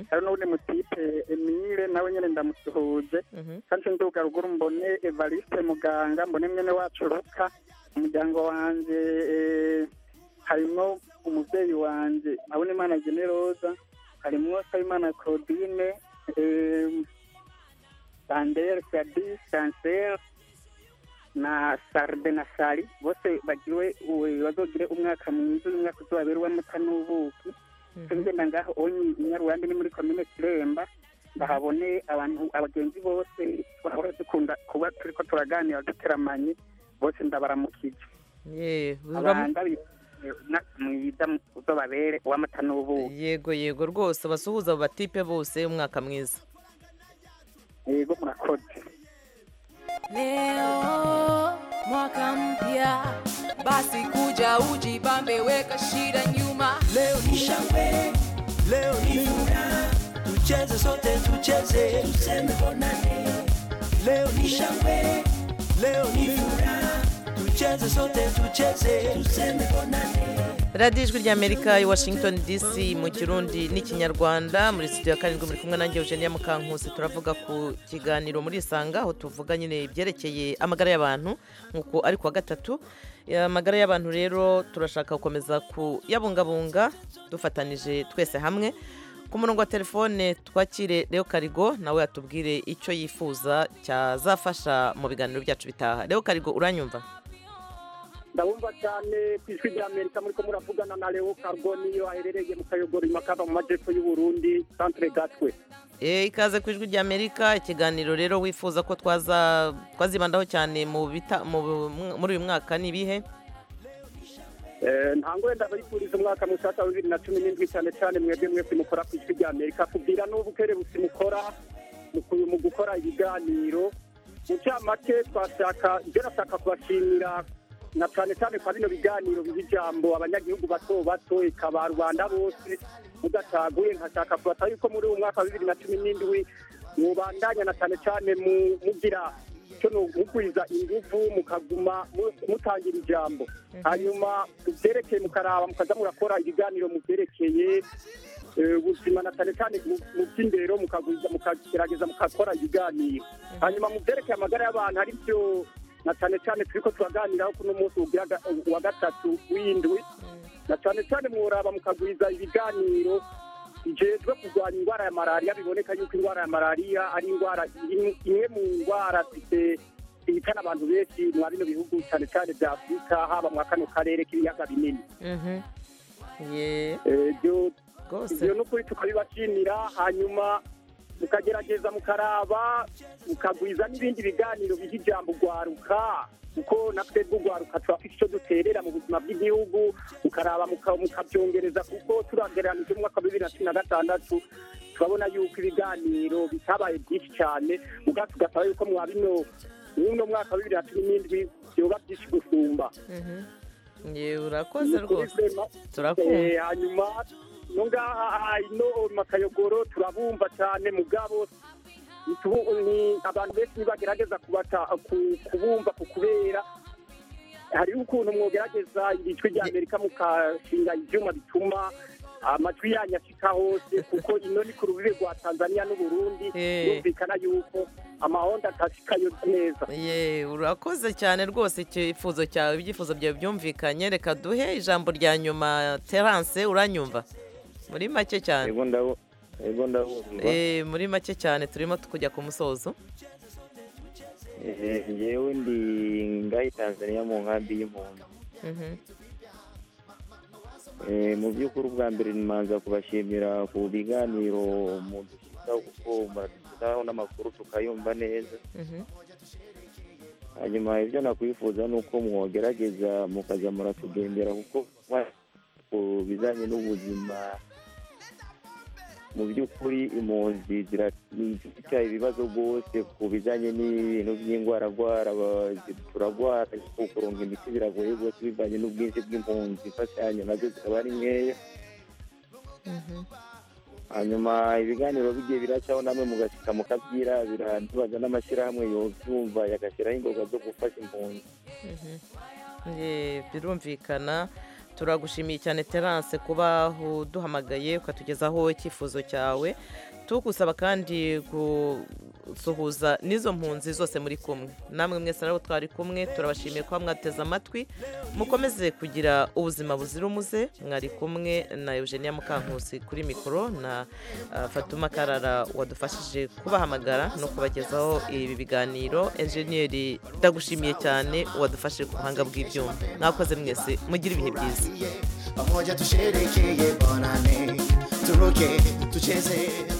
hari n'ubundi mutipe emile nawe nyine ndamusuhuje kandi nduga ruguru mbone evariste muganga mbone mwene wacu ruka umuryango wanjye eh, harimwo umubyeyi wanjye abona imana generoza harimwo sabimana claudine eh, Sandel, Sadi, Sansel na Sarde na Sari bose bagiriwe uwe- bazogire umwaka mwiza uyu mwaka uzobaberwa amata n'ubuki tugenda ngaho onyi inyaruhande ni muri komine kiremba ndahabone abantu abagenzi bose twahora dukunda kuba turi ko turaganira duteramanye bose ndabaramukije Ye, uram- abanda umwaka mwiza uzobabere uw'amata n'ubuki yego yego rwose basuhuza abo batipe bose umwaka mwiza yego murakoze Leo mwaka mpya, basi kuja ujibambe, weka shida nyuma. Leo ni shangwe, leo ni furaha, tucheze sote, tucheze tuseme bonane. Leo ni shangwe, leo ni furaha, tucheze sote, tucheze tuseme bonane. radiyo ijwi ry'amerika i washington dc mu kirundi n'ikinyarwanda muri studio ya karindwi muri kumwe nanjye eugenia mukankusi turavuga ku kiganiro muri isanga aho tuvuga nyine ibyerekeye amagara y'abantu nk'uko ari kuwa gatatu amagara y'abantu rero turashaka gukomeza kuyabungabunga dufatanije twese hamwe ku murongo wa telefone twakire Leo karigo nawe yatubwire icyo yifuza cyazafasha mu biganiro byacu bitaha Leo karigo uranyumva ndabumva cyane ku ijwi ry'amerika muri ko muravugana na leo kargo niyo aherereye mu kayogoro imakava mu majyepfo y'uburundi santire gatwe Eh, ikaze ku ijwi ry'amerika ikiganiro rero wifuza ko twaza twazibandaho cyane mu bita- mu- muri uyu mwaka ni ibihe ntango wenda abayifuriza umwaka mushyashya wa bibiri na cumi n'indwi cyane cyane mwebwe mwese mukora ku ijwi ry'amerika kubwira n'ubukerebutsi mukora mu ku- mu gukora ibiganiro mu cyamake twashaka ibyo nashaka kubashimira na cyane cyane kwa bino biganiro biha ijambo abanyagihugu bato bato eka ba rubanda bose mudacaguye nkashaka kubasaba yuko muri uyu mwaka wa bibiri na cumi n'indwi mubandanya na cyane cyane mu- mugira icyo ni ugwiza ingufu mukaguma mu- mutangira ijambo hanyuma byerekeye mukaraba mukaza murakora ibiganiro mubyerekeye eh, ubuzima na cyane cyane mu- mu by'indero mukagwiza- mukagerageza mugakora ibiganiro hanyuma mu byerekeye amagara y'abantu ari byo na cyane cyane turi ko turaganiraho kuno munsi ugira ga- wa gatatu w'indwi na cyane cyane mworaba mukagwiza ibiganiro bijejwe kurwanya indwara ya malariya biboneka yuko indwara ya malariya ari indwara imwe- imwe mu ndwara zite- zihitana abantu benshi mwa bino bihugu cyane cyane bya afurika haba mwa kano karere k'ibiyaga binini ye ibyo Rwose. ibyo ni ukuri tukabibashimira hanyuma mukagerageza mukaraba mukagwiza n'ibindi biganiro biha ijambo rwaruka kuko natwe rw'urwaruka tuba dufite icyo duterera mu buzima bw'igihugu mukaraba muka- mukabyongereza kuko turagereranije umwaka wa bibiri na cumi na gatandatu turabona yuko ibiganiro bitabaye byinshi cyane mugabo tugasaba yuko mwa bino mw'uno mwaka wa bibiri na cumi n'indwi byoba byinshi gusumba yewe urakoze rwose turakumva. Eh, hanyuma no ngaha ino makayogoro turabumva cyane mugabo nitubu- ni abantu benshi ntibagerageza kubata ku- kubumva ku kubera hariho ukuntu mwogerageza ijwi ry'amerika mukashinga ibyuma bituma amajwi yanyu ashika hose kuko ino ni ku rubibe rwa tanzania n'uburundi yumvikana yuko amahonda atashikayo neza ye urakoze cyane rwose icyifuzo cyawe ibyifuzo byawe byumvikanye reka duhe ijambo rya nyuma terance uranyumva muri make cyane ego ndabumva Eh, muri make cyane turimo kujya ku musozo Eh, njyewe ndi ngahe tanzania mu nkambi y'impunzi Mhm. Eh, mu by'ukuri ubwa mbere nimanza kubashimira ku biganiro mudushyizaho kuko muradushyizaho n'amakuru tukayumva neza hanyuma ibyo nakwifuza ni uko mwogerageza mukajya muratugendera kuko mwa- ku bijyanye n'ubuzima mu by'ukuri impunzi zirafite ibibazo rwose ku bijyanye n'ibintu by'indwara rwara turarwara kuronka imiti biragoye rwose bivanye n'ubwinshi bw'impunzi imfashanyo nazo zikaba ari nkeya hanyuma ibiganiro bigiye biracaho namwe mugashyika mukabyirabira tubaza n'amashyirahamwe yobyumva yagashyiraho ingoga zo gufasha impunzi Eh, birumvikana turagushimiye cyane terance kuba uduhamagaye ukatugezaho icyifuzo cyawe tugusaba kandi gusuhuza n'izo mpunzi zose muri kumwe namwe mwese nabo twari kumwe turabashimiye kuba mwateze amatwi mukomeze kugira ubuzima buzira umuze mwari kumwe na eugenia mukankusi kuri mikoro na ah, fatuma karara wadufashije kubahamagara no kubagezaho ibi biganiro enjeniyeri ndagushimiye cyane wadufashe ku buhanga bw'ibyuma mwakoze mwese mugire ibihe byiza pamoja tusherekeye bonane turuke tucheze